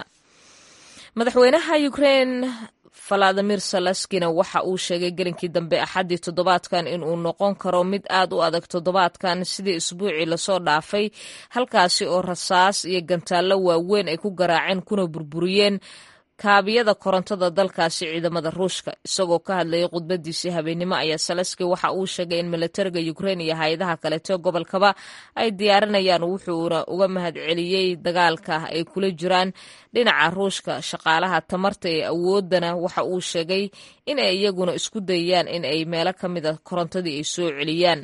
madaxweynaha ukrein valadimir salaskina waxa uu sheegay gelinkii dambe axaddii toddobaadkan in uu noqon karo mid aad u adag toddobaadkan sidii isbuucii lasoo dhaafay halkaasi oo rasaas iyo gantaallo waaweyn ay ku garaaceen kuna burburiyeen kaabiyada korontada dalkaasi ciidamada ruushka isagoo ka hadlayay khudbadiisii habeennimo ayaa salaski waxa uu sheegay in militariga ukrein iyo hay-adaha kaleeto gobolkaba ay diyaarinayaan wuxuuna uga mahad celiyey dagaalka ay kula jiraan dhinaca ruushka shaqaalaha tamarta ee awoodana waxa uu sheegay in ay iyaguna isku dayayaan in ay meelo ka mida korontadii ay soo celiyaan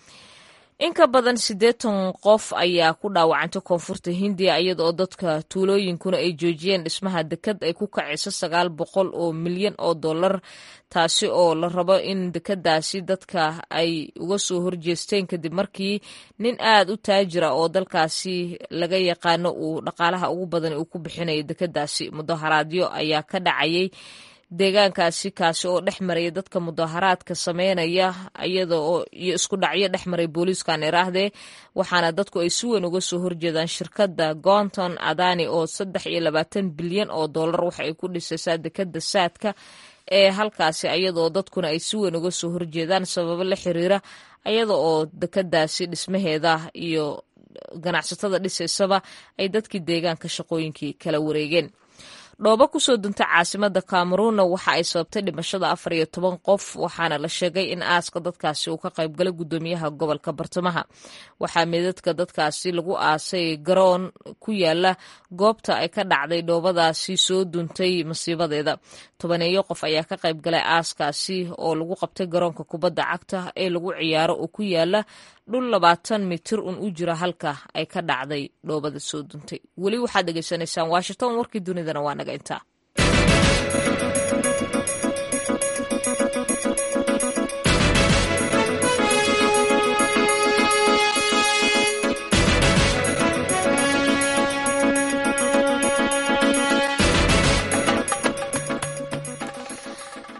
in ka badan siddeetan qof ayaa ku dhaawacantay koonfurta hindiya iyada oo dadka tuulooyinkuna ay joojiyeen dhismaha dekad ay ku kacayso sagaal boqol oo milyan oo dollar taasi oo la rabo in dekadaasi dadka ay uga soo horjeesteen kadib markii nin aad u taajira oo dalkaasi laga yaqaano uu dhaqaalaha ugu badan uu ku bixinayo dekadaasi mudaharaadyo ayaa ka dhacayay deegaankaasi kaasi oo dhex maraya dadka mudaharaadka sameynaya iyada oo iyo isku dhacyo dhex maray booliiskan iraahdee waxaana dadku ay si weyn uga soo horjeedaan shirkadda gonton adani oo saddex iyo labaatan bilyan oo dollar waxa ay ku dhisaysaa dekada saadka ee halkaasi iyadaoo dadkuna ay si weyn uga soo horjeedaan sababo la xiriira iyada oo dekadaasi dhismaheeda iyo ganacsatada dhisaysaba ay dadkii deegaanka shaqooyinkii kala wareegeen dhoobo kusoo duntay caasimada cameruunna waxa ay sababtay dhimashada afar iyo toban qof waxaana la sheegay in aaska dadkaasi uu ka qaybgalay gudoomiyaha gobolka bartamaha waxaa meedadka dadkaasi lagu aasay garoon ku yaala goobta ay ka dhacday dhoobadaasi soo duntay masiibadeeda tobaneeyo qof ayaa ka qaybgalay aaskaasi oo lagu qabtay garoonka kubadda cagta ee lagu ciyaaro oo ku yaala dhul labaatan mitir un u jira halka ay ka dhacday dhoobada soo duntay weli waxaad dhegaysanaysaan washington warkii dunidana waa naga intaa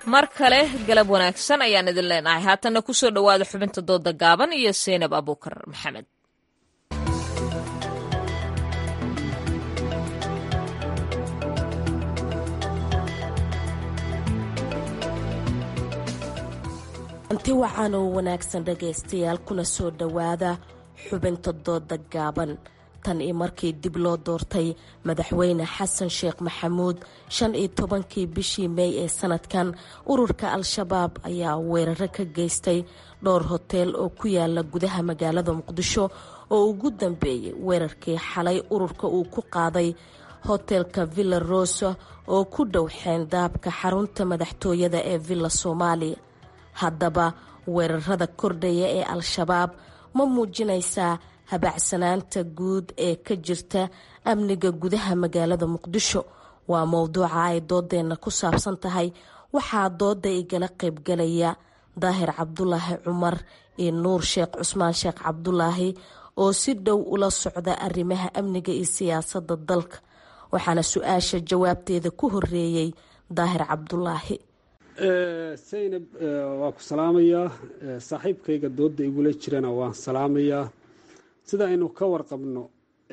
mar kale galab wanaagsan ayaan idin leenahay haatanna ku soo dhowaada xubinta dooda gaaban iyo seynab abuukar maxamed anti wacan oo wanaagsan dhagaystayaal kuna soo dhowaada xubinta dooda gaaban tan iyo markii dib loo doortay madaxweyne xasan sheekh maxamuud shan iyo tobankii bishii mey ee sanadkan ururka al-shabaab ayaa weeraro ka geystay dhowr hoteel oo ku yaala gudaha magaalada muqdisho oo ugu dambeeyey weerarkii xalay ururka uu ku qaaday hotelka villa rosa oo ku dhow xeendaabka xarunta madaxtooyada ee villa soomaaliya haddaba weerarada kordhaya ee al-shabaab ma muujinaysaa habacsanaanta guud ee ka jirta amniga gudaha magaalada muqdisho waa mowduuca ay doodeenna ku saabsan tahay waxaa dooda igala qaybgalaya daahir cabdulaahi cumar iyo nuur sheekh cusmaan sheekh cabdulaahi oo si dhow ula socda arrimaha amniga iyo siyaasadda dalka waxaana su-aasha jawaabteeda ku horeeyey daahir cabdulaahi saynab waa ku salaamayaa saaxiibkayga dooda igula jirana waan salaamayaa sida aynu ka warqabno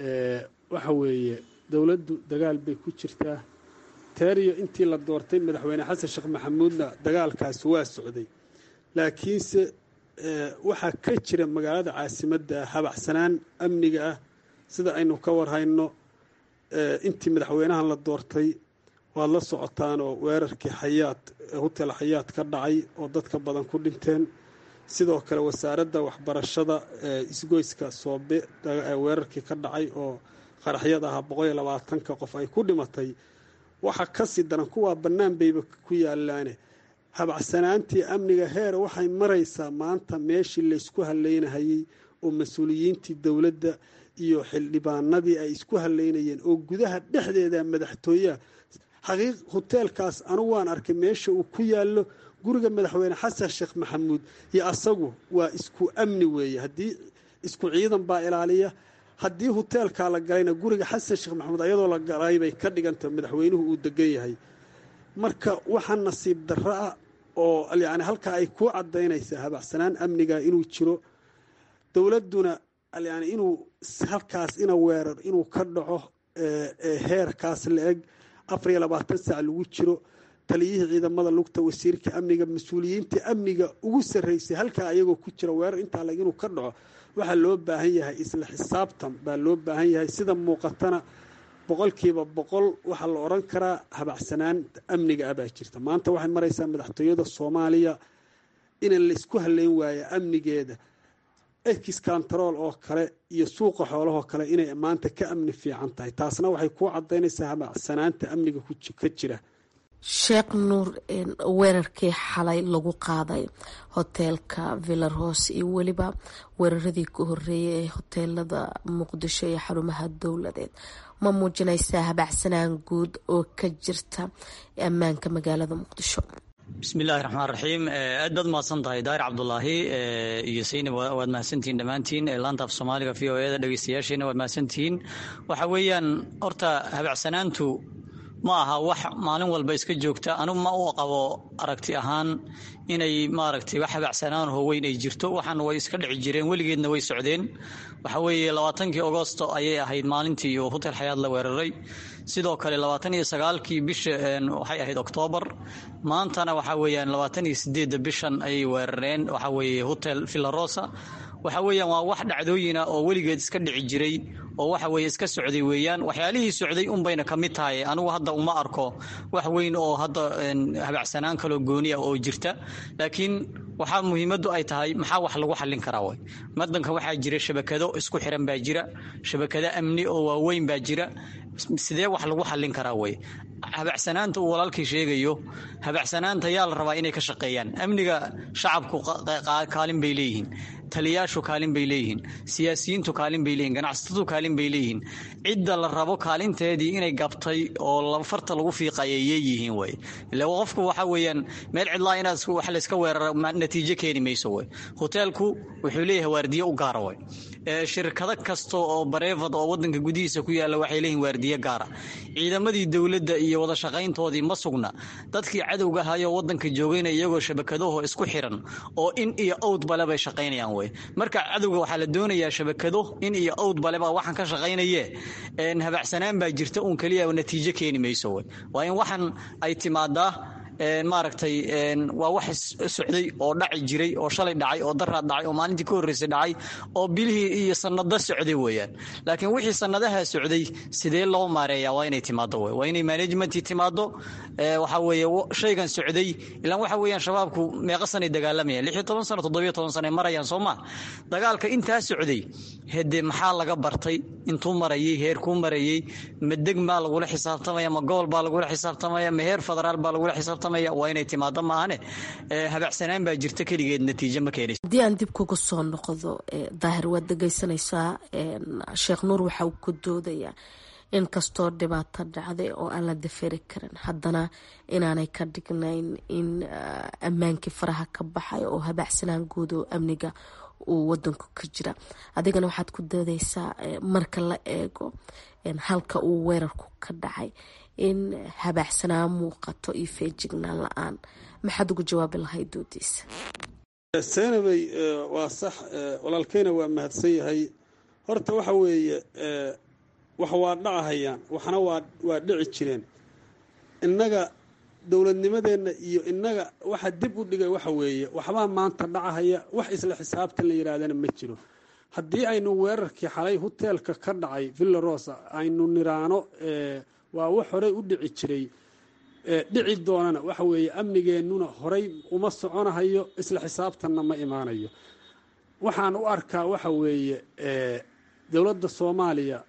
waxa weeye dowladdu dagaal bay ku jirtaa teeriyo intii la doortay madaxweyne xasan sheekh maxamuudna dagaalkaasi waa socday laakiinse waxaa ka jira magaalada caasimadda habacsanaan amniga ah sida aynu ka warhayno intii madaxweynahan la doortay waad la socotaan oo weerarkii xayaad hotel xayaad ka dhacay oo dadka badan ku dhinteen sidoo kale wasaaradda waxbarashada isgoyska soobe weerarkii ka dhacay oo qaraxyad ahaa boqol iyo labaatanka qof ay ku dhimatay waxa kasii daran kuwaa bannaan bayba ku yaalaane habacsanaantii amniga heer waxay maraysaa maanta meeshii laysku haleynahayey oo mas-uuliyiintii dowladda iyo xildhibaanadii ay isku haleynayeen oo gudaha dhexdeeda madaxtooyaha xaqiiq hoteelkaas anugu waan arkay meesha uu ku yaallo guriga madaxweyne xasan sheekh maxamuud iyo asagu waa isku amni weeye haddii isku ciidan baa ilaaliya haddii hoteelkaa la galayna guriga xasan sheekh maxamuud ayadoo la galay bay ka dhiganta madaxweynuhu uu degan yahay marka waxaa nasiib darro ah oo yani halkaa ay ku cadaynaysaa habacsanaan amniga inuu jiro dowladduna yani inuu halkaas ina weerar inuu ka dhaco heerkaas la eg afar iyo labaatan saac lagu jiro taliyihii ciidamada lugta wasiirka amniga mas-uuliyiinta amniga ugu sarreysay halkaa ayagoo ku jira weerar intaa lag inuu ka dhaco waxaa loo baahan yahay isla xisaabtan baa loo baahan yahay sida muuqatana boqolkiiba boqol waxaa la odhan karaa habacsanaan amniga ah baa jirta maanta waxay maraysaa madaxtooyada soomaaliya in laysku haleyn waayo amnigeeda ex control oo kale iyo suuqa xoolahoo kale inay maanta ka amni fiican tahay taasna waxay kuu cadaynaysaa habacsanaanta amniga ka jira sheekh nuur weerarkii xalay lagu qaaday hoteelka villaros iyo weliba weeraradii ka horeeyay ee hoteelada muqdisho iyo xarumaha dowladeed ma muujinaysaa habacsanaan guud oo ka jirta ammaanka magaalada muqdisho bismillahi raxmaan raxiim aad baad mahadsan tahay daahir cabdulaahi iyo saynab waad mahadsantihiin dhammaantiin laanta af soomaaliga v o eda dhegeystayaasheena waad mahadsantihiin waxa weeyaan horta habacsanaantu ma aha wax maalin walba iska joogta anugu ma u qabo aragti ahaan inay maaragtay wax habacsanaan oo weyn ay jirto waxaana way iska dhici jireen weligeedna way socdeen waxa weeye labaatankii agosto ayay ahayd maalintii uu hotel xayaad la weeraray sidoo kale labaatan iyo sagaalkii bisha waxay ahayd oktoobar maantana waxa weeyaan labaatan iyo sideedda bishan ayay weerareen waxa weeye hotel villarosa waxa weeyaan waa wax dhacdooyina oo weligeed iska dhici jiray oo waxa weeye iska socday weeyaan waxyaalihii socday unbayna ka mid tahay anigu hadda uma arko wax weyn oo hadda habacsanaan kaloo gooni ah oo jirta laakiin waxaa muhiimaddu ay tahay maxaa wax lagu xallin karaa way wadanka waxaa jira shabakado isku xiran baa jira shabakado amni oo waaweyn baa jira sidee wax lagu xallin karaa wey habacsanaanta uu walaalkii sheegayo habacsanaanta yaa la rabaa inay ka shaqeeyaan amniga shacabku kaalin bay leeyihiin taliyaashu kaalin bay leeyihiin siyaasiyiintu kaalin bay leeyihin ganacsatadu kaalin bay leeyihiin cidda la rabo kaalinteedii inay gabtay oo farta lagu fiiqaya yeeyihiin wey ila qofku waxa weeyaan meel cidlaa inaad wax layska weerara natiijo keeni mayso wey hoteelku wuxuu leeyahay waardiye u gaara wey shirkado kasta oo bareefad oo wadanka gudihiisa ku yaalla waxay leeyihin waardiye gaara ciidamadii dowladda iyo wada shaqayntoodii ma sugna dadkii cadowga ahayoo wadanka joogayna iyagoo shabakadaho isku xiran oo in iyo owd bale bay shaqaynayaan wey marka cadowga waxaa la doonayaa shabakado in iyo owd bale baa waxaan ka shaqaynaye habacsanaan baa jirta uun keliya natiijo keeni mayso wey waa in waxaan ay timaadaa maaragtay waa wax socday oo dhaci jiray oo shalay dhacay oo daraad dhacay oo maalintii ka horreysay dhacay oo bilihii iyo sanado socday weeyaan laakiin wixii sanadaha socday sidee loo maareeyaa waa inay timaado wey waa inay managementii timaado waxa weeye shaygan socday ilaan waxa weeyaan shabaabku meeqa sanay dagaalamayaan lix iyo toban sano toddobiyo toban sano ay marayaan soo ma dagaalka intaa socday hede maxaa laga bartay intuu marayay heerkuu marayay ma deg baa lagula xisaabtamaya ma gobol baa lagula xisaabtamaya ma heer federaal baa lagula xisaabtamaya waa inay timaado maahane habacsanaan baa jirta keligeed natiijo ma keenayso haddii aan dib kuga soo noqdo daahir waad dhegeysanaysaa sheekh nuur waxa uu ku doodayaa in kastoo dhibaato dhacday oo aan la daferi karin haddana inaanay ka dhignayn in ammaankii faraha ka baxay oo habacsanaan guud oo amniga uu wadanku ka jira adigana waxaad ku doodeysaa marka la eego halka uu weerarku ka dhacay in habaaxsanaan muuqato iyo feejignaan la-aan maxaad ugu jawaabi lahayd doodiisa seenabey waa sax walaalkeyna waa mahadsan yahay horta waxa weeye wax waa dhacahayaan waxna waa waa dhici jireen innaga dowladnimadeenna iyo innaga waxa dib u dhigay waxa weeye waxbaa maanta dhacahaya wax isla xisaabtan la yidhaahdana ma jiro haddii aynu weerarkii xalay hoteelka ka dhacay villa rosa aynu niraano waa wax horey u dhici jiray dhici doonana waxa weeye amnigeennuna horey uma soconahayo isla xisaabtanna ma imaanayo waxaan u arkaa waxa weeye dowladda soomaaliya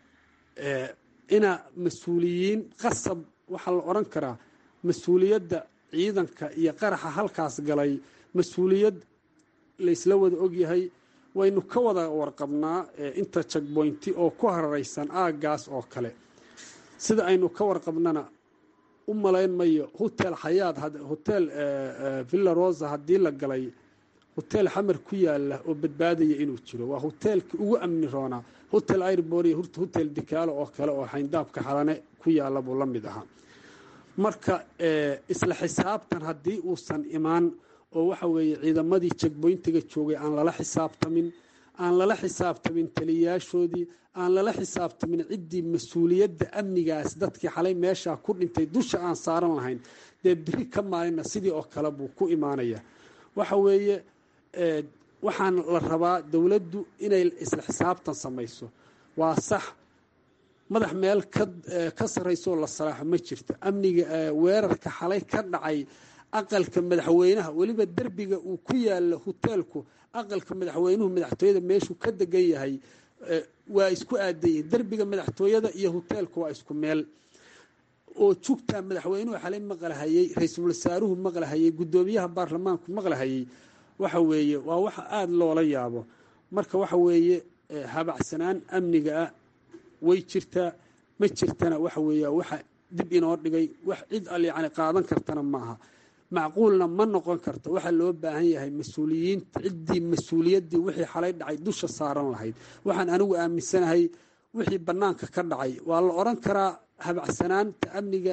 ina mas-uuliyiin qasab waxaa la odhan karaa mas-uuliyadda ciidanka iyo qaraxa halkaas galay mas-uuliyad laysla wada ogyahay waynu ka wada warqabnaa inta jagboynti oo ku hararaysan aaggaas oo kale sida aynu ka warqabnana u malayn mayo hotel xayaad hotel villa rosa haddii la galay hotel xamar ku yaala oo badbaadaya inuu jiro waa hoteelkii ugu amni roonaa hotel airbor iyo hotel dikaalo oo kale oo xayndaabka xalane ku yaala buu la mid ahaa marka isla xisaabtan haddii uusan imaan oo waxa weeye ciidamadii jagboyntiga joogay aan lala xisaabtamin aan lala xisaabtamin taliyayaashoodii aan lala xisaabtamin ciddii mas-uuliyadda amnigaas dadkii xalay meeshaa ku dhintay dusha aan saaran lahayn dee biri ka maalina sidii oo kale buu ku imaanaya waxa weeye waxaan la rabaa dowladdu inay isla xisaabtan samayso waa sax madax meel ka sarraysooo la salaaxo ma jirto amniga weerarka xalay ka dhacay aqalka madaxweynaha weliba derbiga uu ku yaalo hoteelku aqalka madaxweynuhu madaxtooyada meeshuu ka degan yahay waa isku aadayihin derbiga madaxtooyada iyo hoteelku waa isku meel oo jugtaa madaxweynuhu xalay maqlahayey ra-iisul wasaaruhu maqlahayey guddoomiyaha baarlamaanku maqlahayey waxa weeye waa wax aada loola yaabo marka waxa weeye habacsanaan amniga ah way jirtaa ma jirtana waxa weeya waxa dib inoo dhigay wax cid al yacni qaadan kartana maaha macquulna ma noqon karto waxaa loo baahan yahay mas-uuliyiinta ciddii mas-uuliyaddii wixii xalay dhacay dusha saaran lahayd waxaan anigu aaminsanahay wixii bannaanka ka dhacay waa la odhan karaa habacsanaanta amniga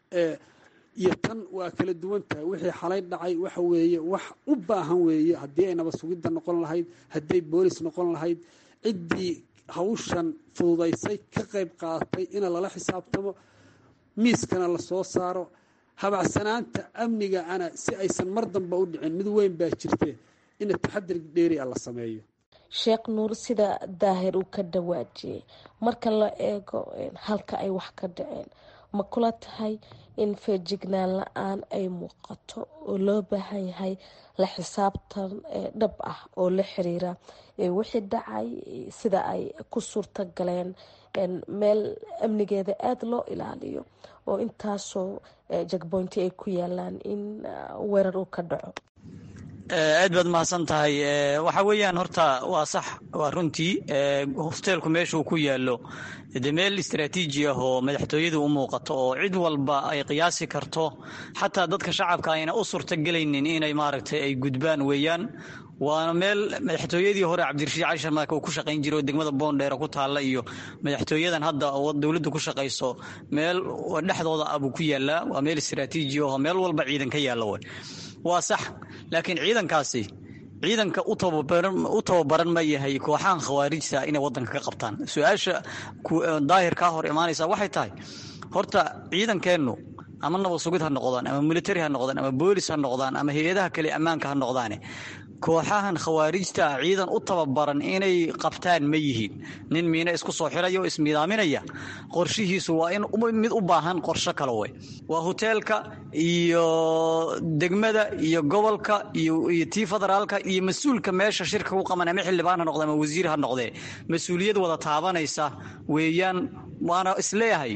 iyo tan waa kala duwan tahay wixii xalay dhacay waxa weeye wax u baahan weeye haddii ay nabad sugidda noqon lahayd hadday boolis noqon lahayd ciddii hawshan fududaysay ka qayb qaadatay ina lala xisaabtamo miiskana lasoo saaro habacsanaanta amniga ana si aysan mar damba u dhicin mid weyn baa jirte ina taxadir dheeri a la sameeyo sheekh nuur sida daahir uu ka dhawaajiyey marka la eego halka ay wax ka dhaceen ma kula tahay in feejignaan la-aan ay muuqato oo loo baahan yahay la xisaabtan dhab ah oo la xiriira wixii dhacay sida ay ku suurta galeen meel amnigeeda aada loo ilaaliyo oo intaasoo jagboynti ay ku yaalaan in weerar uu ka dhaco aad baad mahadsan tahay waxa weeyaan horta waa sax waa runtii hosteelku meeshuu ku yaallo de meel istraatiiji ah oo madaxtooyadu u muuqato oo cid walba ay qiyaasi karto xataa dadka shacabka ayna u suurtagelaynin inay maaragtay ay gudbaan weeyaan waana meel madaxtooyadii hore cabdirashiid cali sharmaake uu ku shaqayn jiray oo degmada boondheera ku taalla iyo madaxtooyadan hadda oo dowladdu ku shaqayso meel dhexdooda ah buu ku yaallaa waa meel istraatiiji ah oo meel walba ciidan ka yaalla wey waa sax laakiin ciidankaasi ciidanka u tababaran ma yahay kooxahan khawaarijta inay wadanka ka qabtaan su-aasha daahir kaa hor imaanaysa waxay tahay horta ciidankeennu ama nabad sugid ha noqdaan ama militari ha noqdaan ama boolis ha noqdaan ama hay-adaha kale ammaanka ha noqdaane kooxahan khawaarijta ah ciidan u tababaran inay qabtaan ma yihiin nin miina isku soo xiraya oo ismidaaminaya qorshihiisu waa in mid u baahan qorsho kale wey waa hoteelka iyo degmada iyo gobolka iyo tii federaalka iyo mas-uulka meesha shirka ku qaban ama xildhibaan ha noqde ama wasiir ha noqdee mas-uuliyad wada taabanaysa weeyaan waana isleeyahay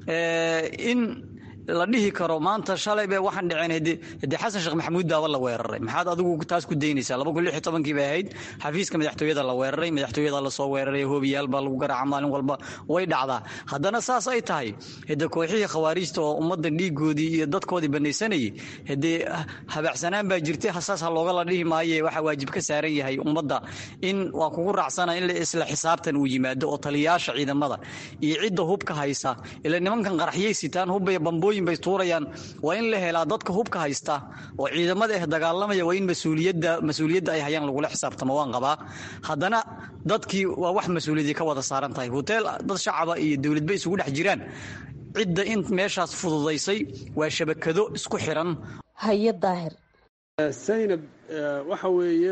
in la dhihi karo maanta shalay be waxaan dhiceen hade xasan sheekh maxamuud daaba la weeraray maxaad adigu taas ku daynaysaa laba kun lix iyo tobankii bay ahayd xafiiska madaxtooyada la weeraray madaxtooyada lasoo weeraray hoobiyaal baa lagu garaaca maalin walba way dhacdaa haddana saas ay tahay hade kooxihii khawaarijta oo ummadda dhiigoodii iyo dadkoodii banaysanayay hadee habacsanaan baa jirtay saas ha looga la dhihi maaye waxaa waajib ka saaran yahay ummadda in waa kugu raacsana in isla xisaabtan uu yimaado oo taliyayaasha ciidamada iyo cidda hubka haysa ila nimankan qaraxyay sitaan hubbay bambooy bay tuurayaan waa in la helaa dadka hubka haysta oo ciidamada ah dagaalamaya waa in masuuliyadda mas-uuliyadda ay hayaan lagula xisaabtamo waan qabaa haddana dadkii waa wax mas-uuliyadii ka wada saaran tahay hoteel dad shacaba iyo dowladba isugu dhex jiraan cidda in meeshaas fududaysay waa shabakado isku xiran haye daahir saynab waxa weeye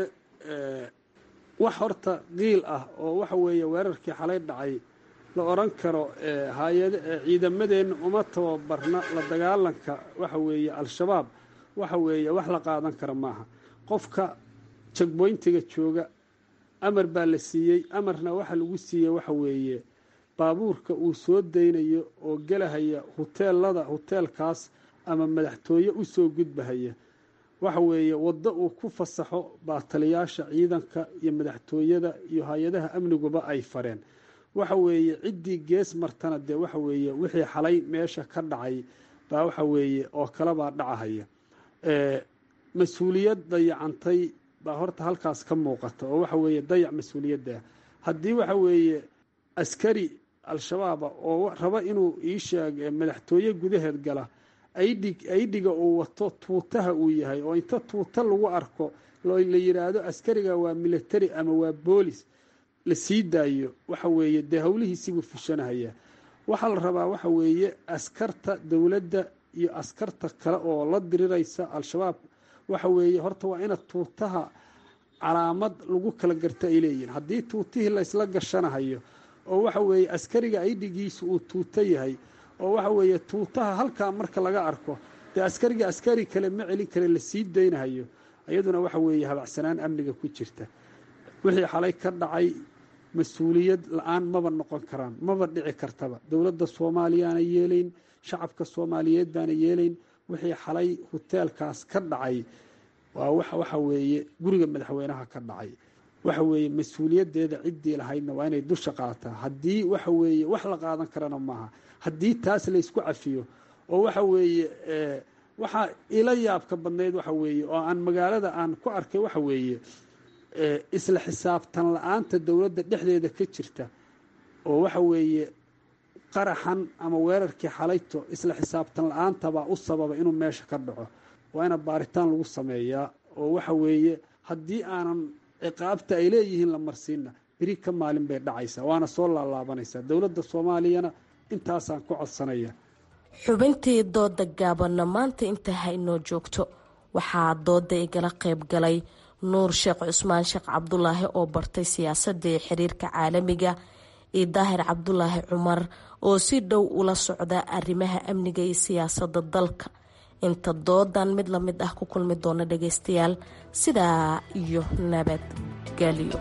wax horta qiil ah oo waxa weeye weerarkii xalay dhacay la odhan karo hay-ad ciidamadeenna uma tababarna la dagaalanka waxa weeye al-shabaab waxa weeye wax la qaadan kara maaha qofka jagboyntiga jooga amar baa la siiyey amarna waxa lagu siiyey waxa weeye baabuurka uu soo daynayo oo gelahaya huteelada huteelkaas ama madaxtooye u soo gudbahaya waxa weeye waddo uu ku fasaxo baa taliyaasha ciidanka iyo madaxtooyada iyo hay-adaha amniguba ay fareen waxa weeye ciddii gees martana dee waxa weeye wixii xalay meesha ka dhacay baa waxa weeye oo kalebaa dhacahaya mas-uuliyad dayacantay baa horta halkaas ka muuqata oo waxa weeye dayac mas-uuliyadda haddii waxa weeye askari al-shabaaba oo raba inuu ii sheeg madaxtooye gudaheed gala aydhig aydhiga uu wato tuutaha uu yahay oo inta tuuta lagu arko la yidhaahdo askariga waa military ama waa boolis la sii daayo waxa weeye dee howlihiisibuu fushanahaya waxaa la rabaa waxa weeye askarta dowladda iyo askarta kale oo la diriraysa al-shabaab waxa weeye horta waa ina tuutaha calaamad lagu kala garta ay leeyihin haddii tuutihii laysla gashanahayo oo waxa weeye askariga aydhigiisu uu tuuto yahay oo waxa weeye tuutaha halkaa marka laga arko dee askariga askari kale ma celin kale la sii daynahayo iyaduna waxa weeye habacsanaan amniga ku jirta wixii xalay ka dhacay mas-uuliyad la-aan maba noqon karaan maba dhici kartaba dowladda soomaaliyaana yeelayn shacabka soomaaliyeed baana yeelayn wixii xalay huteelkaas ka dhacay waa waxa weeye guriga madaxweynaha ka dhacay waxa weeye mas-uuliyaddeeda ciddii lahaydna waa inay dusha qaataa haddii waxa weeye wax la qaadan karana maaha haddii taas laysku cafiyo oo waxa weeye waxaa ila yaabka badnayd waxa weeye oo aan magaalada aan ku arkay waxa weeye isla xisaabtan la-aanta dowladda dhexdeeda ka jirta oo waxa weeye qaraxan ama weerarkii xalayto isla xisaabtan la-aantabaa u sababa inuu meesha ka dhaco waa ina baaritaan lagu sameeyaa oo waxa weeye haddii aanan ciqaabta ay leeyihiin la marsiinna beri ka maalin bay dhacaysaa waana soo laalaabanaysaa dowladda soomaaliyana intaasaan ku codsanaya xubintii dooda gaabanna maanta inta haynoo joogto waxaa dooda igala qayb galay nuur sheekh cusmaan sheekh cabdulaahi oo bartay siyaasadda ee xiriirka caalamiga iyo daahir cabdulaahi cumar oo si dhow ula socda arrimaha amniga iyo siyaasadda dalka inta doodan mid la mid ah ku kulmi doona dhageystayaal sidaa iyo nabadgelyo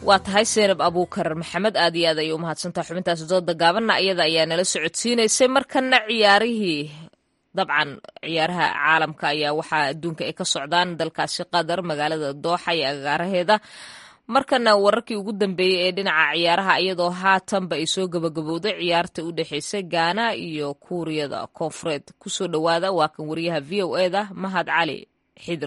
waa tahay seenab abuukar maxamed aad iyo aad ayay u mahadsantaha xubintaasi dooda gaabanna iyada ayaa nala socodsiinaysay markana ciyaarihii dabcan ciyaaraha caalamka ayaa waxaa adduunka ay ka socdaan dalkaasi qatar magaalada dooxa iyo agaaraheeda markana wararkii ugu dambeeyey ee dhinaca ciyaaraha iyadoo haatanba ay soo gabagabowday ciyaarta u dhexeysay gaana iyo kuuriyada koonfureed kusoo dhowaada waa kan wariyaha v o eda mahad cali xidir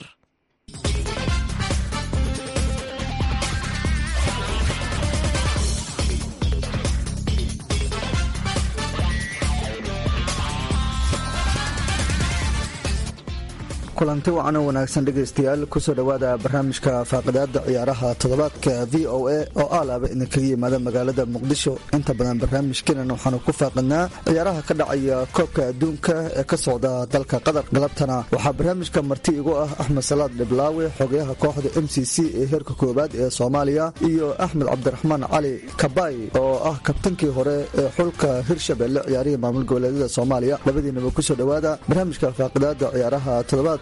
kulanti wacan oo wanaagsan dhegaystayaal kusoo dhowaada barnaamijka faaqidaada ciyaaraha toddobaadka v o a oo aalaaba idinkaga yimaada magaalada muqdisho inta badan barnaamijkeenan waxaanu ku faaqidnaa ciyaaraha ka dhacaya koobka adduunka ee ka socda dalka qatar galabtana waxaa barnaamijka marti igu ah axmed salaad dhiblaawe xogayaha kooxda m c c ee heerka koowaad ee soomaaliya iyo axmed cabdiraxmaan cali kabay oo ah kabtankii hore ee xulka hirshabelle ciyaarihii maamul goboleedyada soomaaliya labadiinaba kusoo dhowaada barnaamijka faaqidaada ciyaaraha toddobaad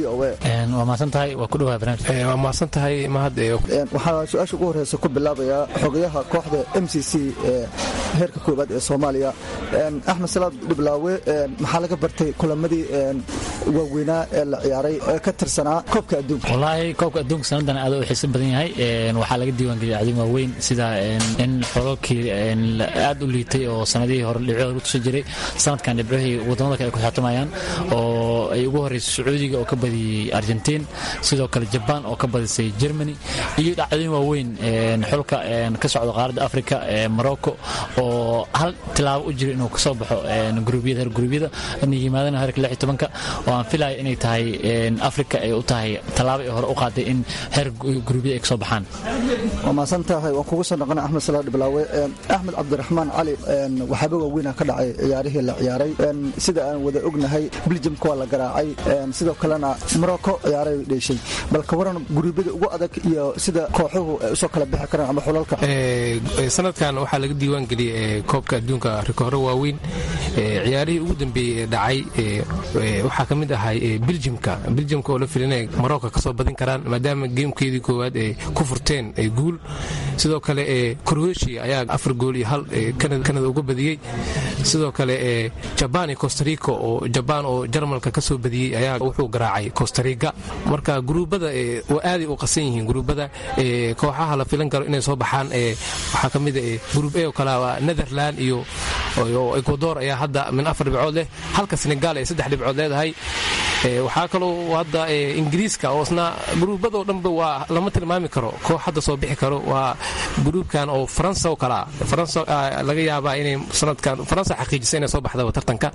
waa mahadsantahay waa ku dhawaha barnaamij waa mahadsantahay mahad waxaa su-aasha ugu horeysa ku bilaabayaa xogayaha kooxda m c c ee heerka koowaad ee soomaaliya axmed salaad dhiblaawe maxaa laga bartay kulamadii waaweynaa ee la ciyaaray ee ka tirsanaa koobka adduunka wallaahi koobka adduunka sanadan aad u xiiso badan yahay waxaa laga diiwaangeliyay acdin waaweyn sida in xololkii aad u liitay oo sanadihii hore dhibcooda lagu tusan jiray sanadkan dhibcihii wadamada kale ay ku xaatumayaan oo ay ugu horreysay sacuudiga oo ka badiyey argentiin sidoo kale jabaan oo ka badisay germany iyo dhacdooyin waaweyn xulka ka socda qaaradda africa morocco oo hal tilaabo u jiro inuu kasoo baxo gruubyada heer gruubyada inay yimaadaan heerka lix iyo tobanka oo aan filaya inay tahay africa ay u tahay tallaabo ay hore u qaaday in heer gruubyada ay kasoo baxaan waa mahadsan tahay waan kugu soo noqona axmed salaad dhiblaawe axmed cabdiraxmaan cali waxaaba waaweyna ka dhacay ciyaarihii la ciyaaray sida aan wada ognahay biljamka waa la garaacay sidoo kalena morocco ciyaaray dheeshay bal ka waran guruubyada ugu adag iyo sida kooxuhu ay usoo kala bixi karaan ama xulalka sanadkan waxaa laga diiwaan geliyay koobka adduunka rikooro waaweyn ciyaarihii ugu dambeeyey ee dhacay waxaa ka mid ahay biljimka biljimka oo la filinaya morocco kasoo badin karaan maadaama geemkeedii koowaad ay ku furteen guul sidoo kale croatia ayaa afar gool iyo hal kanada uga badiyey sidoo kale jabaan iyo costarica oo jabaan oo jarmalka kasoo badiyey ayaa wuxuu garaacay costariga marka guruubada aaday u qasan yihiin guruubada kooxaha la filan karo inay soo baxaan waxaa ka mid gruub a oo kale waa netherland iyo ecuador ayaa hadda min afar dhibcood leh halka senegal ay saddex dhibcood leedahay waxaa kaloo hadda ingiriiska oo isna gruubadoo dhanba waa lama tilmaami karo koox hadda soo bixi karo waa gruubkan oo faransa oo kalea faransa laga yaabaa inay sanadkan faransa xaqiijisa inay soo baxdaba tartanka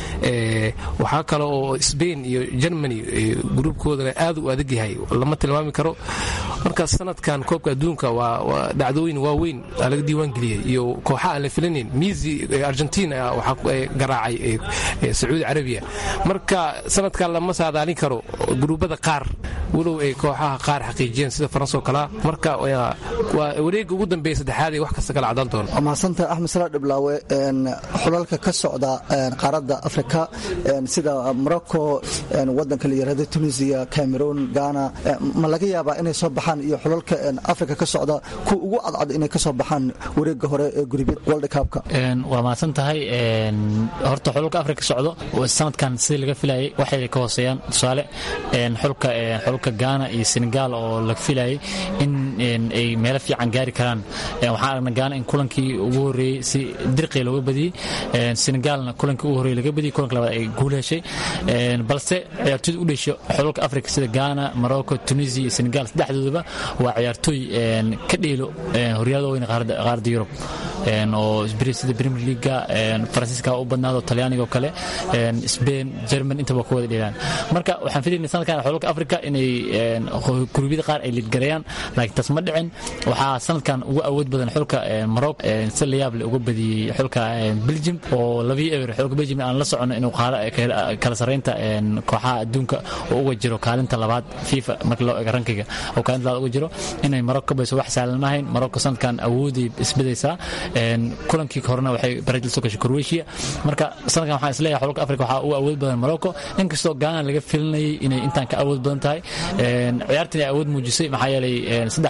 waxaa kale oo sbain iyo germany gruubkoodana aad u adag yahay lama tilmaami karo marka sanadkan koobka adduunka waa dhacdooyin waaweyn laga diiwaan geliyey iyo kooxa aan la filanayn misi argentina waxaa garaacay sacuudi carabiya marka sanadkan lama saadaalin karo gruubada qaar walow ay kooxaha qaar xaqiijiyeen sida faransa oo kalea marka waa wareega ugu dambeeya saddexaad ee wax kasta kala cadaan doona mahadsantaha axmed salaa dhiblaawe xulalka ka socda qaaradda afrika sida morocco wadanka la yirahdo tunisia cameroon ghana ma laga yaabaa inay soo baxaan iyo xulalka afrika ka socda kuwa ugu cadcad inay ka soo baxaan wareega hore ee guribad world cupka waa mahadsan tahay horta xulalka afrika ka socdo sanadkan sidii laga filayay waxay ka hooseeyaan tusaale xulka xulka ghana iyo senegal oo la filayay in ay meelo fiican gaari karaan waxaan aragnay ghana in kulankii ugu horreeyey si dirqii looga badiyey senegalna kulankii ugu horreeyey laga badiyey kulanka labaad ay guul heshay balse ciyaartooyda u dhesho xulalka afrika sida ghana morocco tunisia iyo senegal saddexdoodaba waa ciyaartooy ka dheelo horyaalada weyn qaaradda yurub oo sida premier leaga faransiiska u badnaado talyaaniga oo kale spain german intaba ku wada dheelaan marka waxaan filaynay sanadkan xulalka afrika inay gurubyada qaar ay liidgareeyaan laakiin taas ma dhicin waxaa sanadkan ugu awood badan xulka morocco si layaab leh uga badiyey xulka belgium oo labii ewer xulka belgium aan la socono inuu kala sarreynta kooxaha adduunka oo uga jiro kaalinta labaad fifa marka loo eego rankiga oo kaalinta labaad uga jiro inay morocco ka bayso wax sahlan maahayn morocco sanadkan awooday isbedaysaa kulankii horena waxay barajil soo gashay croatia marka sanadkan waxaan isleeyahay xulka afrika waxaa ugu awood badan morocco inkastoo ghana laga filinayay inay intaan ka awood badan tahay ciyaartan ay awood muujisay maxaa yeelay saddex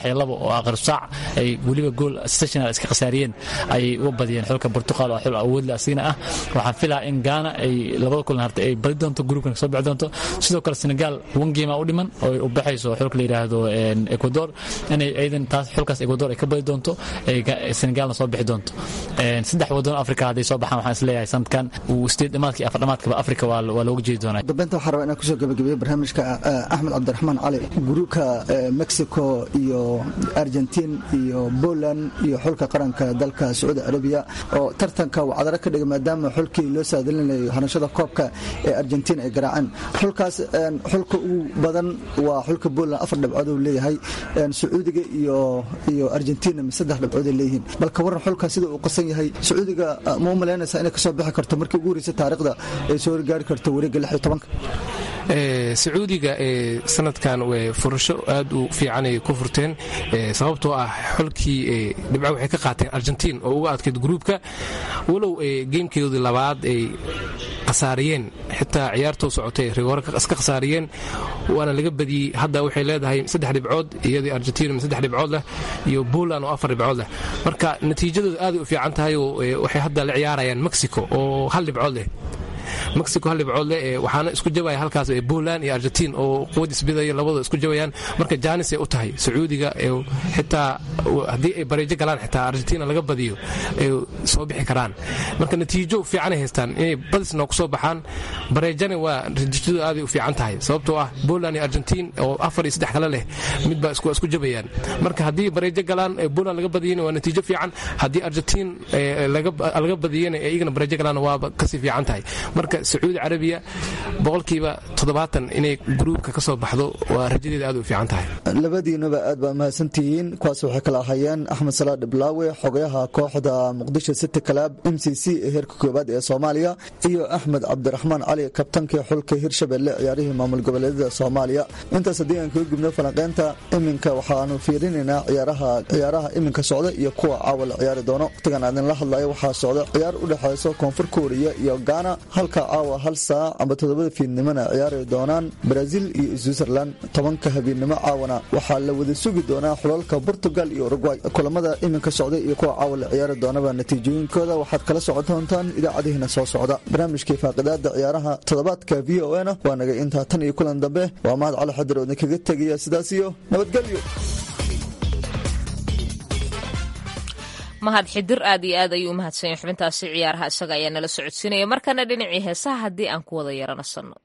saddex iyo labo oo aakhir saac ay weliba gool stational iska khasaariyeen ayay uga badiyeen xulka Portugal oo xul awood leh asina ah waxaan filaa in Ghana ay labada kulan hartay ay badi doonto groupkan soo bixi doonto sidoo kale Senegal one game u dhiman oo u baxayso xulka la yiraahdo Ecuador inay aydan taas xulkaas Ecuador ay ka badi doonto ay Senegalna soo bixi doonto saddex wadan Afrika haday soo baxaan waxaan isleeyahay sanadkan uu sideed dhamaadkii afar dhamaadkaba Afrika waa waa looga jeedi doonaa dambeynta waxaan rabaa inaan kusoo gabagabeeyo barnaamijka Axmed Cabdiraxmaan Cali gruubka Mexico iyo Argentine iyo Poland iyo xulka qaranka dalka Sacuudi Arabiya oo tartanka wacdara ka dhigay maadaama xulkii loo saadalinayo hanashada koobka ee Argentina ay garaaceen xulkaas xulka ugu badan waa xulka Poland afar dhibcood uu leeyahay Sacuudiga iyo iyo Argentina saddex dhibcood ay leeyihiin balka waran xulka sida uu qasan yahay Sacuudiga ma u malaynaysaa inay ka soo bixi karto markii ugu horeysay taariikhda ay soo gaari karto wareegga 16 sacuudiga sanadkan furasho aad u fiican ay ku furteen sababtoo ah xulkii dhibco waxay ka qaateen argentiin oo uga adkayd gruubka walow geemkeedii labaad ay khasaariyeen xitaa ciyaartoo socotay rigoore iska khasaariyeen waana laga badiyey hadda waxay leedahay saddex dhibcood iyadii argentina saddex dhibcood leh iyo poland oo afar dhibcood leh marka natiijadooda aaday u fiican tahay oo waxay hadda la ciyaarayaan mexico oo hal dhibcood leh mexico hal dhibcood leh waxaana isku jabaya halkaas poland iyo argentin oo quwad isbidaya labadoo isku jabayaan marka jaanisay u tahay sacuudiga xitaa haddii ay bareejo galaan xitaa argentina laga badiyo ay soo bixi karaan marka natiijo fiicanay haystaan inay badisna ku soo baxaan bareejana waa natiijadu aaday u fiican tahay sababtoo ah poland iyo argentin oo afar iyo saddex kale leh midbaa isku jabayaan marka haddii bareejo galaan poland laga badiyana waa natiijo fiican haddii argentin laga badiyana iyagana bareejo galaan waaba kasii fiican tahay marka sacuudi carabiya boqolkiiba toddobaatan inay gruubka ka soo baxdo waa rajadeeda aad u fiican tahay labadiinuba aad baa mahadsantihiin kuwaas waxay kala ahayeen axmed salaad dhiblaawe xogayaha kooxda muqdisho city club m c c ee heerka koowaad ee soomaaliya iyo axmed cabdiraxmaan cali kabtankii xulka hirshabelle ciyaarihii maamul goboleedyada soomaaliya intaas haddii aan kaga gubno falanqeynta iminka waxaanu fiirinaynaa ciyaaraha iminka socda iyo kuwa caawa la ciyaari doono waqtigan aadinla hadlayo waxaa socda ciyaar u dhexayso koonfur kooriya iyo gaana halka caawa hal saac amba toddobada fiidnimona ciyaari doonaan brazil iyo switzerland tobanka habeennimo caawana waxaa la wada sugi doonaa xulalka portugal iyo urugway kulamada iminka socda iyo kuwa caawa la ciyaari doonaba natiijooyinkooda waxaad kala socon doontaan idaacadihiina soo socda barnaamijkii faaqidaada ciyaaraha toddobaadka v o na waa nagay intaa tan iyo kulan dambe waa mahad cali xadir oo idinkaga tegaya sidaas iyo nabadgelyo mahad xidir aad iyo aad ayuu u mahadsanyay xubintaasi ciyaaraha isaga ayaa nala socodsiinaya markana dhinacii heesaha haddii aan ku wada yaranasanno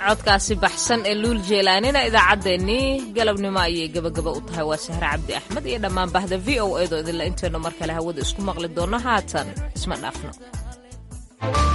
codkaasi baxsan ee luul jeelaanina idaacaddeenii galabnimo ayay gebagaba u tahay waa sahre cabdi axmed iyo dhammaan bahda v o edo idinla intaynu mar kale hawada isku maqli doonno haatan isma dhaafno